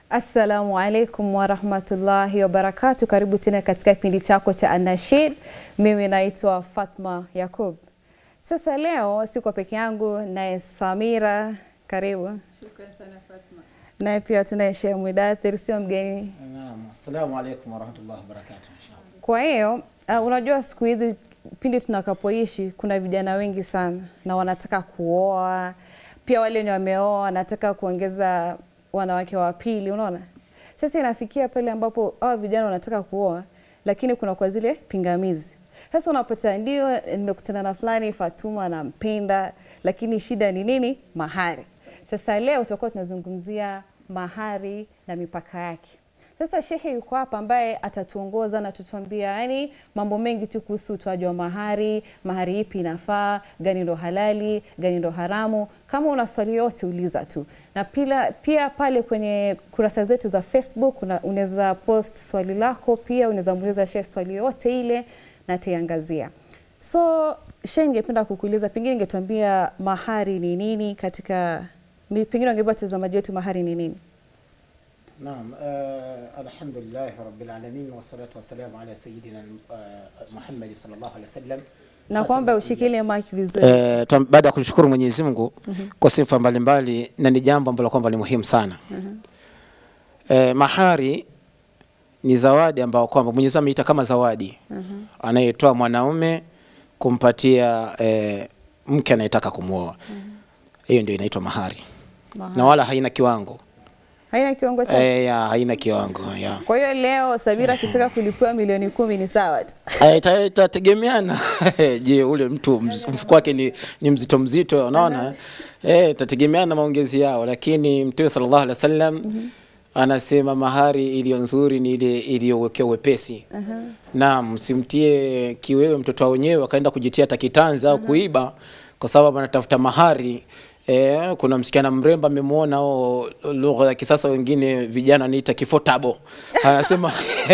Assalamu alaikum warahmatullahi wabarakatu. Karibu tena katika kipindi chako cha Anashid. Mimi naitwa Fatma Yakub. Sasa leo siko peke yangu, naye Samira, karibu. Shukran sana Fatma. Naye pia tunaye Sheikh Mudathir, sio mgeni. Naam, assalamu alaikum warahmatullahi wabarakatuh. Inshallah. Kwa hiyo uh, unajua siku hizi pindi tunakapoishi kuna vijana wengi sana na wanataka kuoa, pia wale wenye wameoa wanataka kuongeza wanawake wa pili, unaona. Sasa inafikia pale ambapo hawa vijana wanataka kuoa, lakini kuna kwa zile pingamizi. Sasa unapata ndio, nimekutana na fulani Fatuma nampenda, lakini shida ni nini? Mahari. Sasa leo tutakuwa tunazungumzia mahari na mipaka yake. Sasa shehe yuko hapa ambaye atatuongoza na tutuambia yani mambo mengi tu kuhusu utoaji wa mahari, mahari ipi inafaa, gani ndo halali, gani ndo haramu. Kama una swali yote uliza tu, na pia, pia pale kwenye kurasa zetu za Facebook una- unaweza post swali lako, pia unaweza muuliza shehe swali yote ile na taiangazia. So shehe, ningependa kukuuliza, pengine ingetuambia mahari ni nini katika, pengine ungepa watazamaji wetu mahari ni nini? Naam, uh, alhamdulillahi rabbil alamin wassalatu wassalamu ala sayyidina uh, Muhammad sallallahu alaihi wasallam. na kwamba ushikilie mic vizuri. Eh, tuam- baada ya kumshukuru Mwenyezi Mungu kwa sifa mbalimbali na ni jambo ambalo kwamba ni muhimu sana. Eh, mahari ni zawadi ambayo kwamba Mwenyezi Mungu ameita kama zawadi anayetoa mwanaume kumpatia eh, mke anayetaka kumwoa. Hiyo ndio inaitwa mahari. Mahari. Na wala haina kiwango. Haina kiwango cha Eh, ya, haina kiwango ya. Kwa hiyo leo Samira akitaka kulipiwa milioni kumi ni sawa tu. Eh, ita- itategemeana je ule mtu mz- mfuko wake ni, ni mzito mzito unaona eh itategemeana na maongezi yao lakini mtume sallallahu alaihi wasallam anasema mahari iliyo nzuri ni ile iliyowekewa wepesi na msimtie kiwewe mtoto wa wenyewe akaenda kujitia takitanzi au kuiba kwa sababu anatafuta mahari Eh, kuna msichana mrembo amemwona au lugha ya kisasa wengine vijana wanaita kifotabo anasema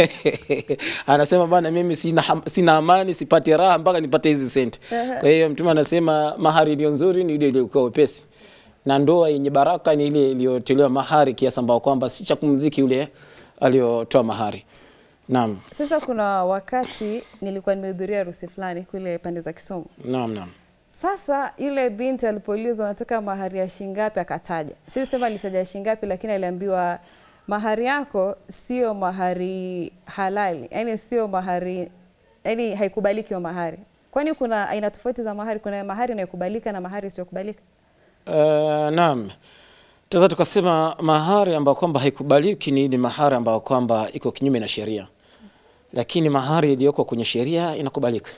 anasema bana mimi sina, ham- sina amani sipati raha mpaka nipate hizi senti kwa hiyo mtume anasema mahari iliyo nzuri ni ile iliyokuwa wepesi na ndoa yenye baraka ni ile iliyotolewa mahari kiasi ambao kwamba si cha kumdhiki yule aliyotoa mahari naam Sasa kuna wakati nilikuwa nimehudhuria harusi fulani kule pande za Kisumu. naam naam Sasa yule binti alipoulizwa anataka mahari ya shingapi akataja. Si sema alitaja shingapi lakini aliambiwa mahari yako sio mahari halali. Yaani sio mahari yaani haikubaliki wa mahari. Kwani kuna aina tofauti za mahari? Kuna mahari inayokubalika na mahari isiyokubalika? Uh, naam tunaweza tukasema mahari ambayo kwamba haikubaliki ni ile mahari ambayo kwamba iko kinyume na sheria, lakini mahari iliyoko kwenye sheria inakubalika.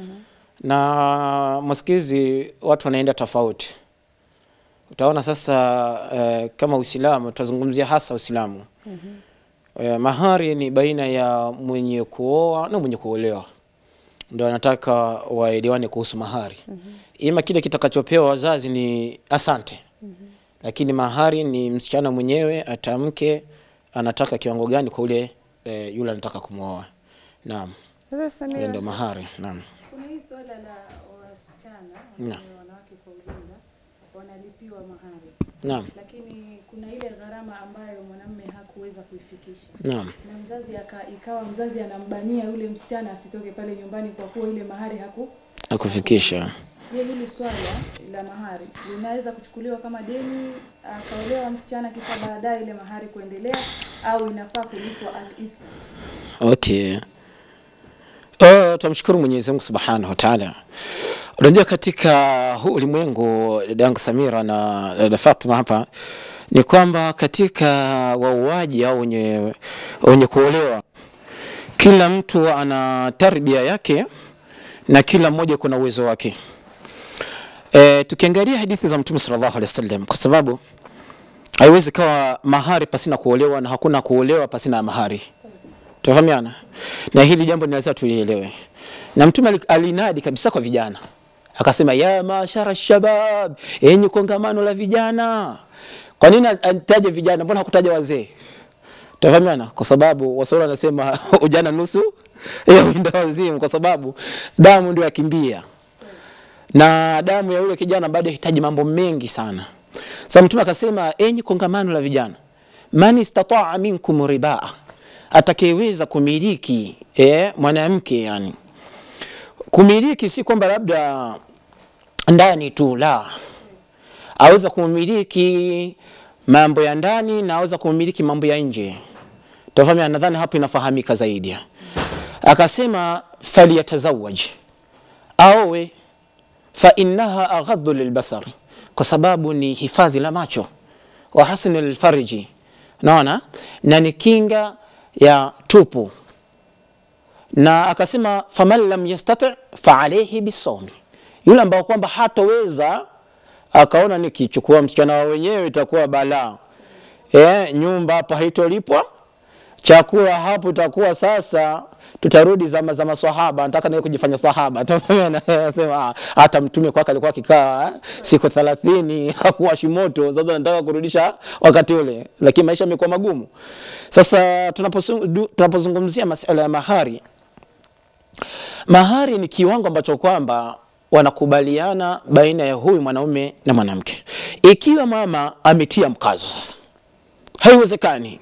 Na masikizi watu wanaenda tofauti. Utaona sasa uh, kama Uislamu tutazungumzia hasa Uislamu. Uh, mahari ni baina ya mwenye kuoa na mwenye kuolewa ndo anataka waelewane kuhusu mahari ima kile kitakachopewa wazazi ni asante lakini mahari ni msichana mwenyewe atamke anataka kiwango gani kwa ule e, yule anataka kumwoa naam Sasa ile Samira, ndo mahari naam Kuna hii swala la wasichana Naam. wale wanawake kwa ujumla wanalipiwa mahari, naam lakini kuna ile gharama ambayo mwanamume hakuweza kuifikisha naam na mzazi aka, ikawa mzazi anambania yule msichana asitoke pale nyumbani kwa kuwa ile mahari haku. akufikisha Je, hili swala la mahari linaweza kuchukuliwa kama deni akaolewa msichana kisha baadaye ile mahari kuendelea au inafaa kulipwa at instant? Okay. Uh, tumshukuru Mwenyezi Mungu Subhanahu wa Ta'ala. Unajua katika huu ulimwengu dada yangu Samira na dada Fatma hapa ni kwamba katika wauaji au wenye, wenye kuolewa kila mtu ana tarbia yake na kila mmoja kuna uwezo wake. E, tukiangalia hadithi za Mtume sallallahu alaihi wasallam kwa sababu haiwezi kawa mahari pasina kuolewa na hakuna kuolewa pasina mahari. Tunafahamiana? Na hili jambo ni lazima tulielewe. Na Mtume ali- alinadi kabisa kwa vijana. Akasema ya mashara shabab, enyi kongamano la vijana. Kwa nini anitaje vijana? Mbona hakutaja wazee? Tunafahamiana? Kwa sababu Waswahili wanasema ujana nusu ya winda wazimu, kwa sababu damu ndio yakimbia na damu ya yule kijana bado yahitaji mambo mengi sana. Sasa Mtume akasema, enyi kongamano la vijana, man istataa minkum ribaa, atakayeweza kumiliki eh, mwanamke yani kumiliki si kwamba labda ndani tu, la, aweza kumiliki mambo ya ndani na aweza kumiliki mambo ya nje. Tafahami, nadhani hapo inafahamika zaidi. Akasema falyatazawaj, aowe, fa innaha aghadhu lilbasar, kwa sababu ni hifadhi la macho, wa hasnu lilfarji, naona na ni kinga ya tupu na akasema faman lam yastati fa alayhi bisawmi, yule ambao kwamba hatoweza akaona nikichukua msichana wa wenyewe itakuwa balaa e, nyumba hapo haitolipwa, chakula hapo itakuwa sasa tutarudi zama za maswahaba. Nataka naye kujifanya sahaba, anasema hata mtume kwake alikuwa akikaa siku 30 hakuwashi moto. Sasa nataka kurudisha wakati ule, lakini maisha yamekuwa magumu. Sasa tunapozungumzia masuala ya mahari Mahari ni kiwango ambacho kwamba wanakubaliana baina ya huyu mwanaume na mwanamke. Ikiwa mama ametia mkazo sasa, haiwezekani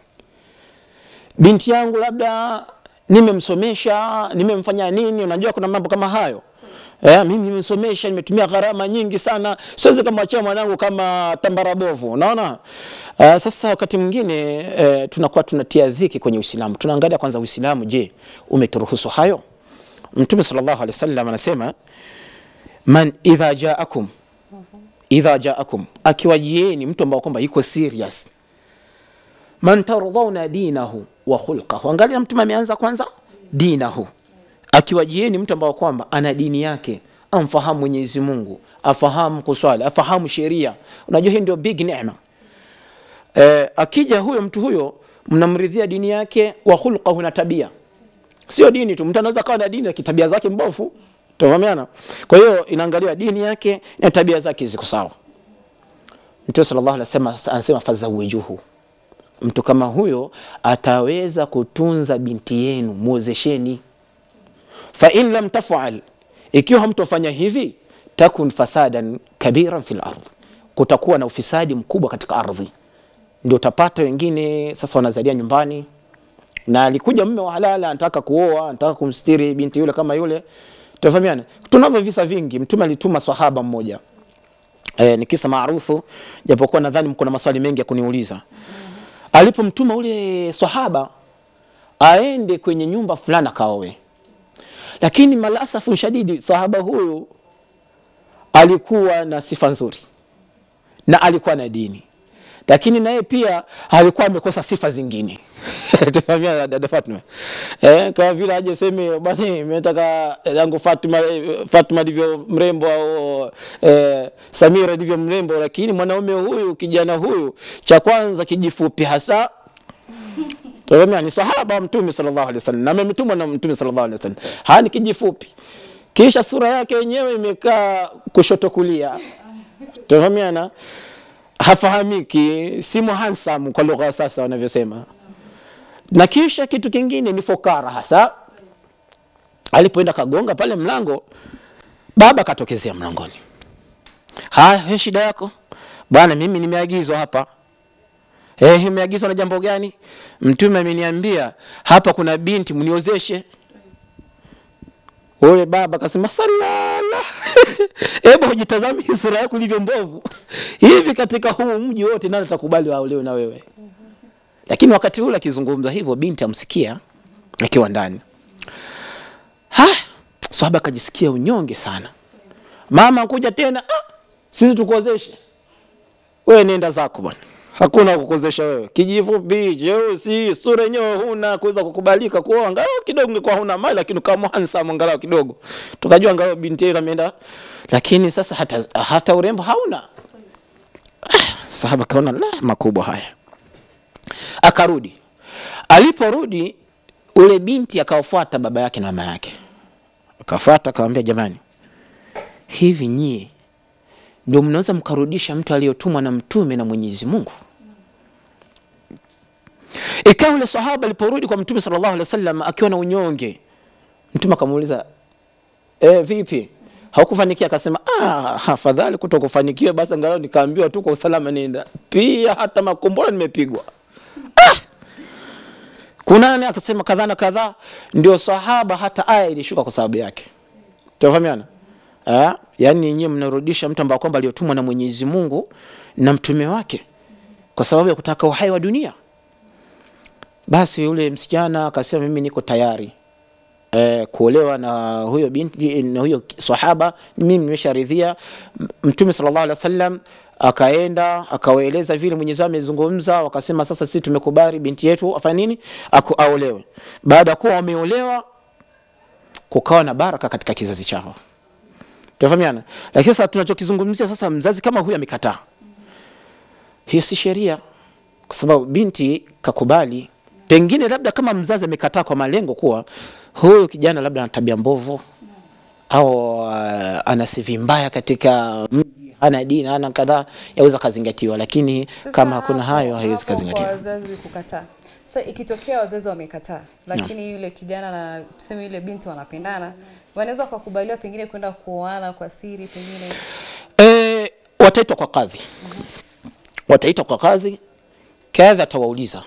binti yangu labda nimemsomesha, nimemfanya nini, unajua kuna mambo kama hayo Eh, mimi nimesomesha, nimetumia gharama nyingi sana, siwezi kumwachia mwanangu kama tambara bovu, unaona. Uh, sasa wakati mwingine eh, tunakuwa tunatia dhiki kwenye Uislamu. Tunaangalia kwanza Uislamu, je, umeturuhusu hayo? Mtume sallallahu alaihi wasallam anasema man idha jaakum idha jaakum, akiwajieni mtu ambao kwamba yuko serious, man tardhauna dinahu wa khulqahu. Angalia mtume ameanza kwanza dinahu, akiwajieni mtu ambao kwamba ana dini yake, amfahamu Mwenyezi Mungu, afahamu kuswali, afahamu sheria. Unajua hii ndio big neema. Eh, akija huyo mtu huyo mnamridhia dini yake wa khulqahu, na tabia Sio dini tu, mtu anaweza kawa na dini lakini tabia zake mbovu. Tunafahamiana? Kwa hiyo inaangalia dini yake na tabia zake ziko sawa. Mtume sallallahu alaihi wasallam anasema fazawijuhu, mtu kama huyo ataweza kutunza binti yenu, muozesheni. Fa in lam tafal, ikiwa hamtofanya hivi, takun fasadan kabiran fil ardh, kutakuwa na ufisadi mkubwa katika ardhi. Ndio utapata wengine sasa wanazalia nyumbani na alikuja mume wa halala anataka kuoa, anataka kumstiri binti yule kama yule. Tunafahamiana, tunavyo visa vingi. Mtume alituma swahaba mmoja e, ni kisa maarufu, japokuwa nadhani mko na maswali mengi ya kuniuliza. Alipomtuma ule swahaba aende kwenye nyumba fulani akaoe, lakini malasafu shadidi, sahaba huyu alikuwa na sifa nzuri na alikuwa na dini lakini naye pia alikuwa amekosa sifa zingine tufahamia dada Fatma eh, kama vile aje seme bwana, nimetaka yangu Fatma Fatma ndivyo mrembo au eh, Samira ndivyo mrembo, lakini mwanaume huyu kijana huyu cha kwanza kijifupi hasa tufahamia ni sahaba Mtume sallallahu alaihi wasallam na ametumwa na Mtume sallallahu alaihi wasallam, hani kijifupi, kisha sura yake yenyewe imekaa kushoto kulia, tufahamiana hafahamiki, si handsome kwa lugha ya sasa wanavyosema. Na kisha kitu kingine ni fokara hasa. Alipoenda kagonga pale mlango, baba katokezea mlangoni. Haya, shida yako bwana? Mimi nimeagizwa hapa. Eh, umeagizwa na jambo gani? Mtume ameniambia hapa kuna binti mniozeshe. Ule baba akasema salala, hebu ujitazame sura yako ilivyo mbovu hivi. Katika huu mji wote nani atakubali waolewe na wewe? Lakini wakati ule akizungumza hivyo, binti amsikia akiwa ndani. Ha, sahaba akajisikia unyonge sana. Mama kuja tena, ah, sisi tukuozeshe wewe, nenda zako bwana, hakuna kukuozesha wewe, kijifupi cheusi, sura yenyewe huna kuweza kukubalika kuoa, angalau kidogo ungekuwa huna mali, lakini kama handsome angalau kidogo, tukajua angalau binti yule ameenda, lakini sasa hata, hata urembo hauna. Ah, sahaba kaona la makubwa haya, akarudi. Aliporudi ule binti akawafuata baba yake na mama yake, akafuata akamwambia, jamani, hivi nyie ndio mnaweza mkarudisha mtu aliyotumwa na mtume na Mwenyezi Mungu? Ikawa ule sahaba aliporudi kwa mtume sallallahu alaihi wasallam akiwa na unyonge, mtume akamuuliza e, vipi haukufanikia? Akasema ah, afadhali kutokufanikiwa basi, angalau nikaambiwa tu kwa usalama nenda. Pia hata makombora nimepigwa, kunani akasema kadhaa na kadhaa ndio sahaba hata aya ilishuka kwa sababu yake tunafahamiana eh yani nyinyi mnarudisha mtu ambaye kwamba aliyotumwa na Mwenyezi Mungu na mtume wake kwa sababu ya kutaka uhai wa dunia basi yule msichana akasema mimi niko tayari eh, kuolewa na huyo binti na huyo sahaba mimi nimesharidhia M- mtume sallallahu alaihi wasallam akaenda akawaeleza vile Mwenyezi Mungu amezungumza wakasema sasa sisi tumekubali binti yetu afanye nini Aku, aolewe baada ya kuwa wameolewa kukawa na baraka katika kizazi chao tunafahamiana lakini sasa tunachokizungumzia sasa mzazi kama huyu amekataa hiyo si sheria kwa sababu binti kakubali pengine labda kama mzazi amekataa kwa malengo kuwa huyu kijana labda ana tabia mbovu au uh, ana sivi mbaya katika mji hana dini hana kadhaa yaweza kazingatiwa lakini Sasa kama hakuna hapo- hayo haiwezi hapo Kwa kazingatiwa wazazi kukataa. Sasa ikitokea wazazi wamekataa, lakini yule kijana na tuseme yule binti wanapendana, wanaweza wakakubaliwa pengine kwenda kuoana kwa siri pengine. e, wataitwa kwa kadhi wataitwa kwa kadhi kadhi atawauliza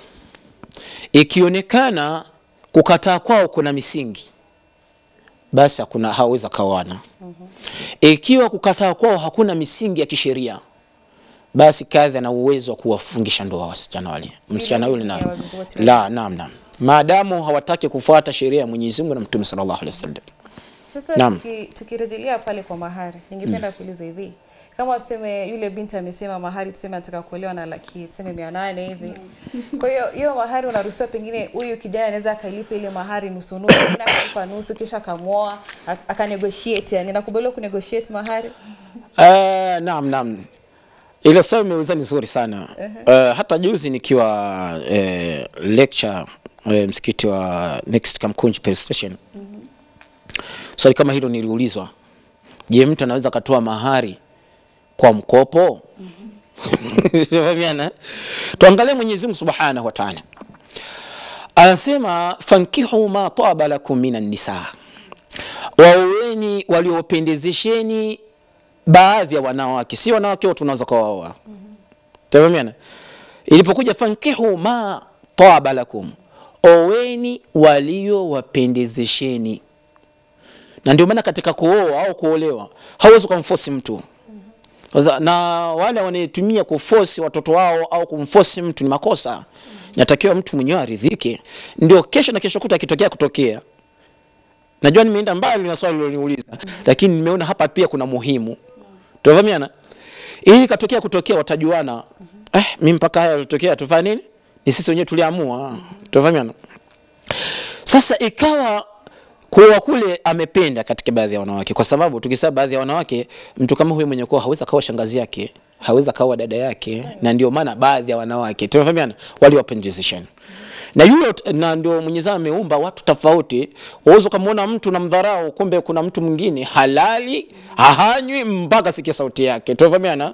ikionekana kukataa kwao kuna misingi basi hakuna hawezi kaoana ikiwa kukataa kwao hakuna misingi ya kisheria basi kadhi ana uwezo wa kuwafungisha ndoa wasichana wale msichana yule na ya wazazi wote la naam naam maadamu hawataki kufuata sheria ya Mwenyezi Mungu na Mtume sallallahu alaihi wasallam Sasa Naam. tuki, tukirejelea pale kwa mahari, ningependa kuuliza hivi, kama tuseme yule binti amesema mahari, tuseme anataka kuolewa na laki tuseme mia nane hivi. Kwa hiyo hiyo mahari unaruhusiwa, pengine huyu kijana anaweza akailipa ile mahari nusu nusu, pengine akalipa nusu kisha akamwoa ak- akanegotiate, yani nakubaliwa kunegotiate mahari. Uh, naam naam ile swali umeuliza ni nzuri sana uh, hata juzi nikiwa uh, lecture uh, msikiti wa next Kamkunji Police Station swali kama hilo niliulizwa je mtu anaweza akatoa mahari kwa mkopo Tunafahamiana? tuangalie Mwenyezi Mungu Subhanahu wa Ta'ala anasema fankihu ma taba lakum minan nisa waoweni waliopendezesheni baadhi ya wanawake si wanawake wote unaweza kuwaoa tafahamiana ilipokuja fankihu ma taba lakum oweni waliowapendezesheni na ndio maana katika kuoa au kuolewa hauwezi kumfosi mtu Sasa, na wale wanaetumia kufosi watoto wao au kumfosi mtu ni makosa natakiwa mtu mwenyewe aridhike ndio kesho na kesho kuta akitokea kutokea najua nimeenda mbali na swali liloniuliza lakini nimeona hapa pia kuna muhimu tunafahamiana ili katokea kutokea watajuana eh, mi mpaka haya yalitokea tufanye nini ni sisi wenyewe tuliamua tunafahamiana sasa ikawa kuoa kule amependa katika baadhi ya wanawake, kwa sababu tukisema baadhi ya wanawake, mtu kama huyo mwenye kuoa hawezi akawa shangazi yake, hawezi akawa dada yake, na ndio maana baadhi ya wanawake tunafahamiana, waliwapendezeshana na yule na ndio Mwenyezi Mungu ameumba watu tofauti. Uwezo kumuona mtu na mdharau, kumbe kuna mtu mwingine halali hahanywi mpaka sikia sauti yake, tunafahamiana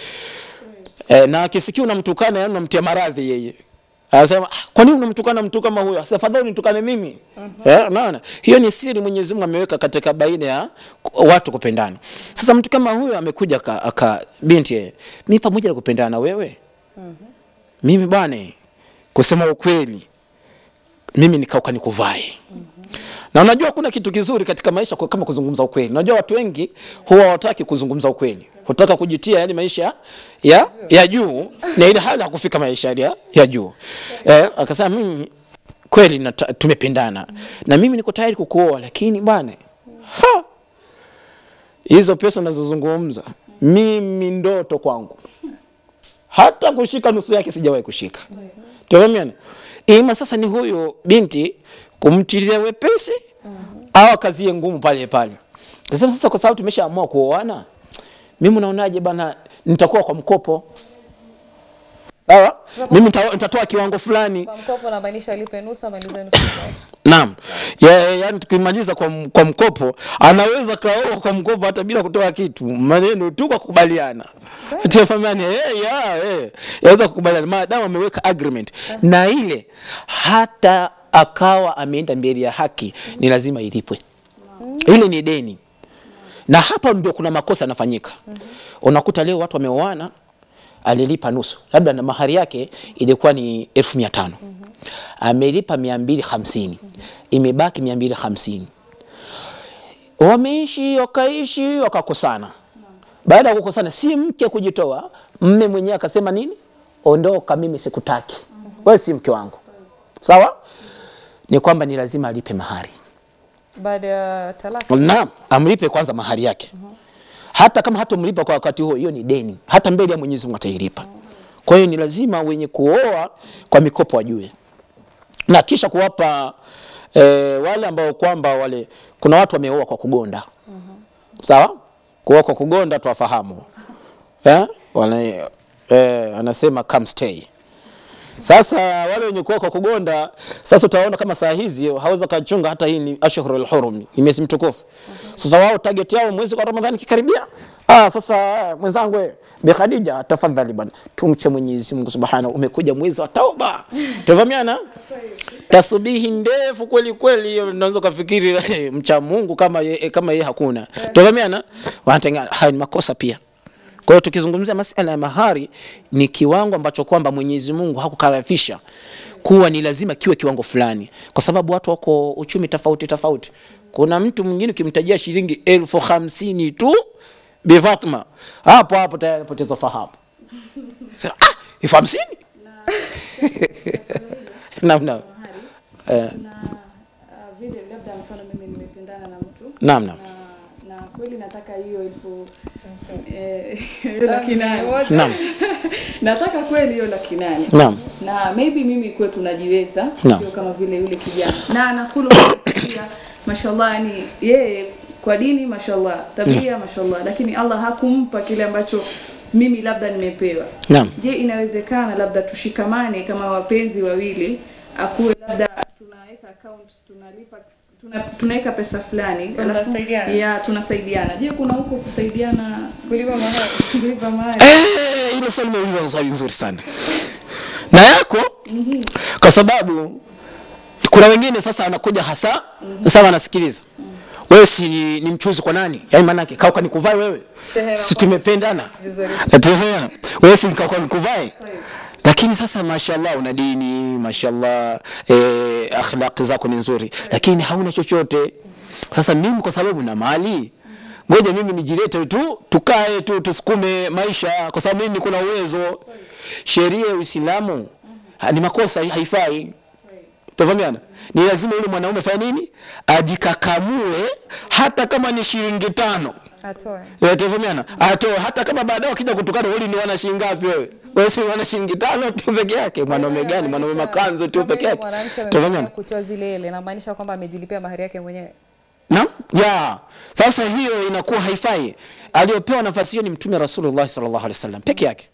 eh, na akisikia unamtukana, yani unamtia maradhi yeye Anasema "Ah, kwa nini unamtukana mtu kama huyo? Sasa fadhali nitukane mimi. Eh, unaona? Hiyo ni siri Mwenyezi Mungu ameweka katika baina ya ku- watu kupendana. Sasa mtu kama huyo amekuja aka, aka binti yeye, mimi pamoja na kupendana na wewe. Mimi bwana kusema ukweli mimi nikauka nikuvae. Na unajua kuna kitu kizuri katika maisha kwa- kama kuzungumza ukweli. Unajua watu wengi huwa hawataki kuzungumza ukweli. Hutaka kujitia yani maisha ya ya juu na ile hali hakufika maisha ya, ya juu. Eh, akasema mimi kweli nata- tumependana. Na mimi niko tayari kukuoa lakini bwana ha hizo pesa unazozungumza mimi ndoto kwangu hata kushika nusu yake sijawahi kushika tuamini ima sasa ni huyo binti kumtilia wepesi au akazie ngumu pale pale sasa sasa kwa sababu tumeshaamua kuoana mimi unaonaje bana nitakuwa kwa mkopo sawa mimi nita- nitatoa kiwango fulani Kwa mkopo unamaanisha alipe nusu amalize nusu. Naam. Ya, ya, yani tukimaliza kwa, m- kwa mkopo anaweza kaoa kwa mkopo hata bila kutoa kitu, maneno tu kwa kukubaliana. Tafahamiani eh, ya, eh. Yaweza kukubaliana maadamu ameweka agreement na ile hata akawa ameenda mbele ya haki ni lazima ilipwe. Ile ni deni. Na hapa ndio kuna makosa yanafanyika. Unakuta leo watu wameoana alilipa nusu, labda na mahari yake ilikuwa ni elfu mia tano amelipa mia mbili hamsini imebaki mia mbili hamsini wameishi wakaishi wakakosana. Baada ya kukosana, si mke kujitoa, mme mwenyewe akasema nini, ondoka, mimi sikutaki, wewe si mke wangu. Sawa, ni kwamba ni lazima alipe mahari. baada ya talaka Naam, amlipe kwanza mahari yake. Hata kama hatomlipa kwa wakati huo, hiyo ni deni, hata mbele ya Mwenyezi Mungu atailipa. Kwa hiyo ni lazima wenye kuoa kwa mikopo wajue, na kisha kuwapa e, wale ambao kwamba wale, kuna watu wameoa kwa kugonda. Sawa, kuoa kwa kugonda tuwafahamu eh? Wale, eh, anasema come stay sasa wale wenye kuoa kwa kugonda, sasa utaona kama saa hizi haweza kachunga hata hii ni ashhurul hurum, ni miezi mtukufu. Sasa wao target yao mwezi wa Ramadhani kikaribia, ah, sasa mwenzangu wewe, Bi Khadija, tafadhali bwana, tumche Mwenyezi Mungu Subhanahu, umekuja mwezi wa tauba, tuvamiana tasbihi ndefu kweli kweli, unaweza kufikiri eh, mcha Mungu kama ye, kama yeye hakuna, tuvamiana, wanatengana. Haya ni makosa pia. Kwa hiyo tukizungumzia masala ya mahari ni kiwango ambacho kwamba Mwenyezi Mungu hakukarafisha kuwa ni lazima kiwe kiwango fulani, kwa sababu watu wako uchumi tofauti tofauti. Kuna mtu mwingine ukimtajia shilingi elfu hamsini tu Bi Fatma, hapo hapo tayari anapoteza fahamu. Sasa ah, elfu hamsini naam, naam, Eh. na uh, vile labda mfano mimi nimependana na mtu naam, naam, na, na kweli nataka hiyo elfu eh, hiyo laki nane naam, nataka kweli hiyo laki nane naam, na maybe mimi kwetu najiweza Naam. sio kama vile yule kijana na anakula pia mashallah yani yeye kwa dini mashallah tabia mashallah lakini Allah hakumpa kile ambacho mimi labda nimepewa naam. je inawezekana labda tushikamane kama wapenzi wawili akuwe labda tunaweka account tunalipa tuna, tunaweka pesa fulani So alafu- mnasaidiana? ya tunasaidiana je kuna huko kusaidiana kulipa mahari kulipa mali Eh, hilo swali umeuliza swali nzuri sana na yako kwa sababu kuna wengine sasa anakuja hasa sawa anasikiliza wewe si ni, ni mchuzi kwa nani yaani maana yake kauka nikuvae wewe Shehe si na tumependana vizuri. Tumeelewana? wewe si kauka nikuvae lakini sasa mashallah una dini mashallah eh, akhlaqi zako ni nzuri lakini hauna chochote sasa mimi kwa sababu na mali ngoja mimi nijilete tu tukae tu tusukume maisha kwa sababu mimi kuna uwezo sheria ya Uislamu ha- ni makosa haifai Tafahamiana? Ni lazima yule mwanaume fanya nini? Ajikakamue hata kama ni shilingi tano. atoe Eh, Tafahamiana? Atoe hata kama baadaye wakija kutukana wewe ni wana shilingi ngapi wewe? Wewe si wana shilingi tano tu peke yake. Mwanaume gani? Mwanaume makanzo tu Kama peke yule yake. mwanamke amefanya Tafahamiana? kutoa zile ile inamaanisha kwamba amejilipia mahari yake mwenyewe Naam? Ya. Sasa hiyo inakuwa haifai. Aliyopewa nafasi hiyo ni Mtume Rasulullah sallallahu alaihi wasallam peke yake.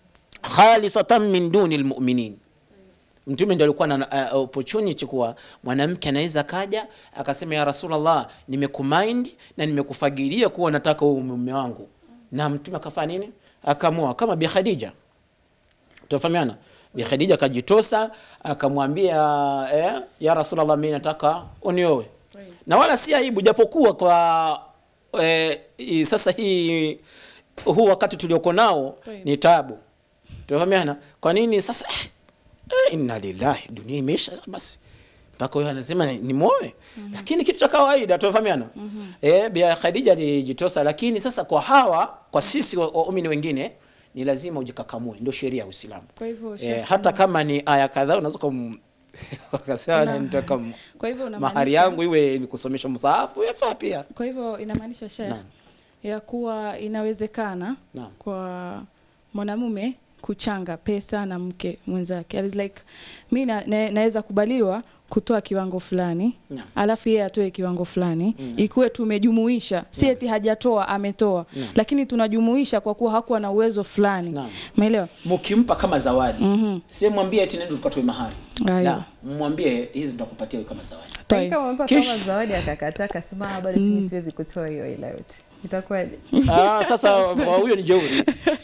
Khalisatan min duni almu'minin. Mtume ndio alikuwa na uh, opportunity kuwa mwanamke anaweza kaja akasema ya Rasulullah, nimekumind na nimekufagilia kuwa nataka uwe mume wangu, na mtume akafanya nini? Akamwoa kama Bi Khadija. Tufahamiana? Bi Khadija akajitosa akamwambia eh, ya Rasulullah, mimi nataka unioe, na wala si aibu, japokuwa kwa eh, i- sasa hii huu wakati tulioko nao ni tabu. Tufahamiana? Kwa nini sasa eh, eh, inna lillahi, dunia imeisha basi mpaka huyo anasema ni, ni moe lakini kitu cha kawaida tunafahamiana eh, Bi Khadija alijitosa, lakini sasa kwa hawa kwa sisi wa- waumini wengine ni lazima ujikakamue, ndio sheria ya Uislamu. Kwa hivyo, eh, Sheikh, hata kama ni aya kadhaa unaweza kum wakasema nitaka m- kwa hivyo unamaanisha- mahari yangu iwe ni kusomesha msahafu yafaa pia. Kwa hivyo inamaanisha Sheikh Naam. ya kuwa inawezekana Naam. kwa mwanamume kuchanga pesa na mke mwenzake. It's like mi na, na, naweza kubaliwa kutoa kiwango fulani Naam. alafu yeye atoe kiwango fulani ikuwe tumejumuisha, si eti hajatoa ametoa, lakini tunajumuisha kwa kuwa hakuwa na uwezo fulani. Naam. Umeelewa? Mkimpa kama zawadi mm si mwambie eti nenda tukatoe mahari, Aiyo. la mwambie hizi nitakupatia wewe kama zawadi. Toi. kama umempa Kish. kama zawadi akakataa akasema "Ah, bado mimi siwezi kutoa hiyo ila yote itakuwaje Ah, sasa kwa huyo ni jeuri.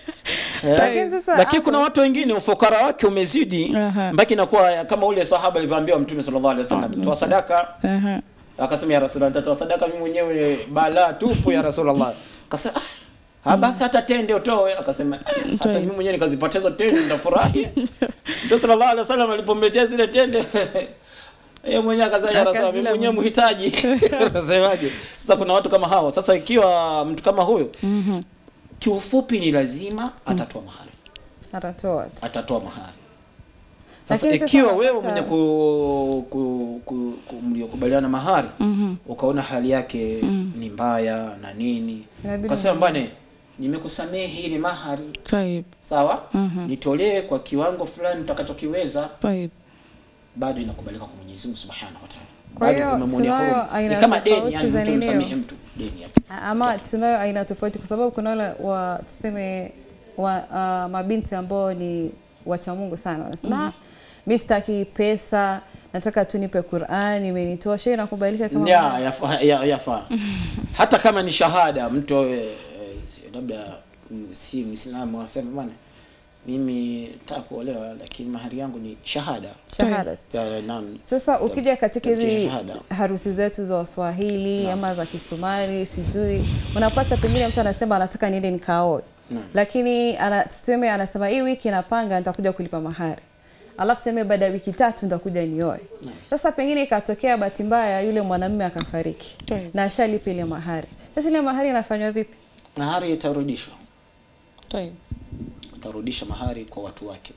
Eh, Lakini sasa lakini hapo- kuna watu wengine ufukara wake umezidi Aha. mpaka inakuwa kama ule sahaba alivyoambiwa Mtume sallallahu alaihi wasallam, toa sadaka. Aha. Akasema ya Rasulullah, nitatoa sadaka mimi mwenyewe, balaa tupu ya Rasulullah. Akasema ah, Ah, basi hata tende utoe. Akasema eh, hata Utoe. mimi mwenyewe nikazipoteza tende nitafurahi. Ndio sallallahu alaihi wasallam alipomletea zile tende yeye mwenyewe akasema ya Rasul, mimi Akazila mwenyewe mwenyewe. mhitaji. Unasemaje? Sasa kuna watu kama hao. Sasa ikiwa mtu kama huyo kiufupi ni lazima atatoa mahari. atatoa tu. Atatoa mahari. Sasa Lakini sasa ikiwa wewe unapata- mwenye ku, ku, ku, ku mliokubaliana mahari ukaona hali yake ni mbaya na nini Inabidi ukasema bwana nimekusamehe hii ni mahari Taib. sawa nitolee kwa kiwango fulani utakachokiweza Taib. bado inakubalika kwa Mwenyezi Mungu Subhanahu wa Ta'ala Kwa Bado hiyo umemwonea tunayo huruma. aina ni kama deni tofauti yani za mtu ninio. msamehe mtu deni hapo ama tunayo aina tofauti kwa sababu kuna wale wa tuseme wa, uh, mabinti ambao ni wacha Mungu sana wanasema mm mi sitaki pesa nataka tu nipe Qur'an imenitosha Hiyo inakubalika kama ya yafaa ya, yafaa. hata kama ni shahada mtu awe eh, si- labda mm, si Muislamu asema bwana mimi nataka kuolewa lakini mahari yangu ni shahada shahada tu. Ta- naam Sasa ukija katika hizi Tabikisha shahada. harusi zetu za Waswahili ama za Kisomali sijui, unapata pengine mtu anasema anataka niende nikaoe, lakini ana, tuseme anasema hii wiki napanga nitakuja kulipa mahari, alafu seme baada ya wiki tatu nitakuja nioe. Sasa pengine ikatokea bahati mbaya yule mwanamume akafariki Ndiyo. na ashalipa ile mahari. Sasa ile mahari inafanywa vipi? mahari itarudishwa Taib. utarudisha mahari kwa watu wake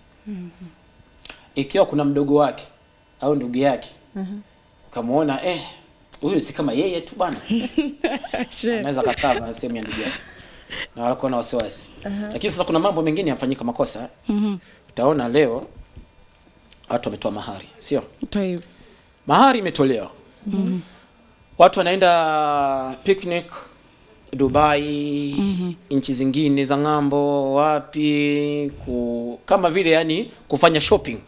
ikiwa kuna mdogo wake au ndugu yake ukamwona eh huyu si kama yeye tu bwana anaweza kakaa na sehemu ya ndugu yake na wala kuwa na wasiwasi lakini sasa kuna mambo mengine yafanyika makosa utaona leo watu wametoa mahari sio Taib. mahari imetolewa watu wanaenda picnic Dubai nchi zingine za ng'ambo wapi ku, kama vile yani kufanya shopping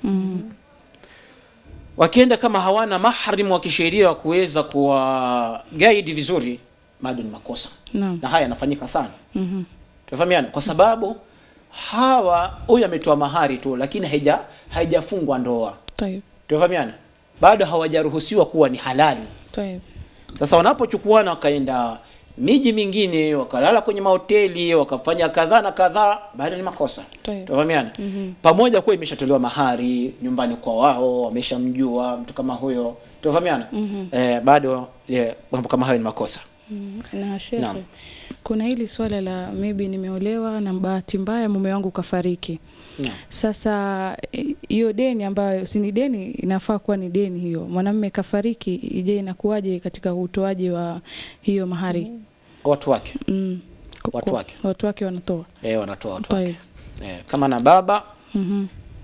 wakienda kama hawana mahrim wa kisheria wa kuweza kuwa guide vizuri bado ni makosa Naam. na haya yanafanyika sana tunafahamiana kwa sababu hawa huyu ametoa mahari tu lakini haija haijafungwa ndoa Taib. tunafahamiana bado hawajaruhusiwa kuwa ni halali Taib. sasa wanapochukuana wakaenda miji mingine wakalala kwenye mahoteli wakafanya kadhaa na kadhaa bado ni makosa Ndiyo. tunafahamiana pamoja kuwa imeshatolewa mahari nyumbani kwa wao wameshamjua mtu kama huyo tunafahamiana eh, bado eh, mambo kama hayo ni makosa na shekhe Naam. kuna hili swala la maybe nimeolewa na bahati mbaya mume wangu kafariki Naam. sasa eh, hiyo deni ambayo si ni deni inafaa kuwa ni deni hiyo mwanamume kafariki je inakuwaje katika utoaji wa hiyo mahari watu wake mm. Ku- Watu ku- wake. watu wake wanatoa eh, wanatoa watu Taib. wake eh, kama na baba Mhm.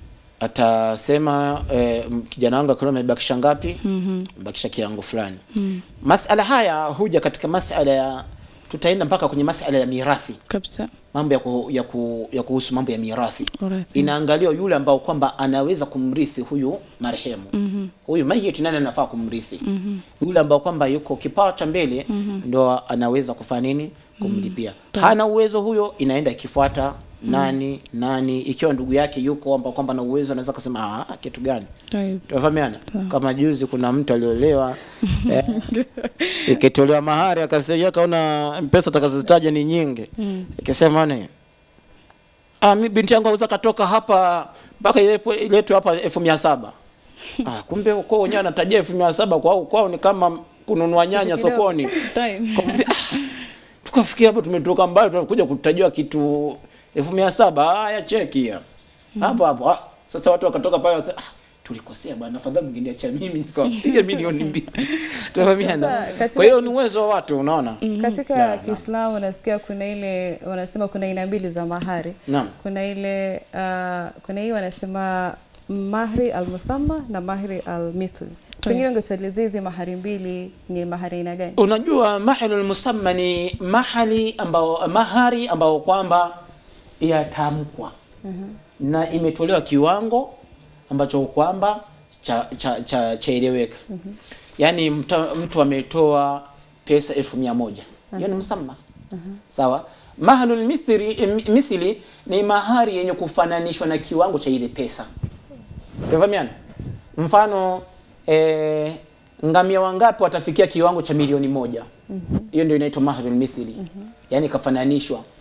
atasema eh, m- kijana wangu akiwa amebakisha ngapi Mhm. mbakisha kiango fulani masala haya huja katika masala ya tutaenda mpaka kwenye masala ya mirathi kabisa mambo ya, ku, ya, ku, ya kuhusu mambo ya mirathi Urithi. inaangaliwa yule ambao kwamba anaweza kumrithi huyu marehemu mm-hmm. huyu maiti nani anafaa kumrithi mm-hmm. yule ambao kwamba yuko kipao cha mbele mm-hmm. ndo anaweza kufanya nini kumlipia mm-hmm. hana uwezo huyo inaenda ikifuata nani nani ikiwa ndugu yake yuko ambao kwamba na uwezo anaweza kusema ah kitu gani Taib. tunafahamiana kama juzi kuna mtu aliolewa eh, ikitolewa mahari akasema kaona pesa atakazozitaja ni nyingi ikisema ni ah, mi binti yangu aweza katoka hapa mpaka ilepo- iletwe hapa elfu mia saba ah, kumbe uko wenyewe anatajia elfu mia saba kwao kwao ni kama kununua nyanya kidogo. sokoni Taib. Kumbe, ah, tukafikia hapo tumetoka mbali tunakuja kutajiwa kitu elfu mia saba haya cheki ya hapo hapo ah, sasa watu wakatoka pale wasema, ah, tulikosea bwana afadhali mngeniacha mimi nikapiga milioni mbili tunafahamiana Sasa, katika- kwa hiyo ni uwezo wa watu unaona Katika Naam, naam. Kiislamu nasikia kuna ile wanasema kuna aina mbili za mahari. Naam. Kuna ile uh, kuna hii wanasema mahri al-musamma na mahri al-mithl. Pengine ungetuelezea hizi mahari mbili ni mahari aina gani? unajua mahalul musamma ni mahali ambao mahari ambao kwamba yatamkwa na imetolewa kiwango ambacho kwamba cha cha cha chaeleweka yaani mtu, mtu ametoa pesa elfu mia moja hiyo ni musamma sawa mahalul mithli, mithli ni mahari yenye kufananishwa na kiwango cha ile pesa Tufahamiana? Mfano eh, ngamia wangapi watafikia kiwango cha milioni moja? Hiyo ndio inaitwa mahrul mithli. Yaani kafananishwa.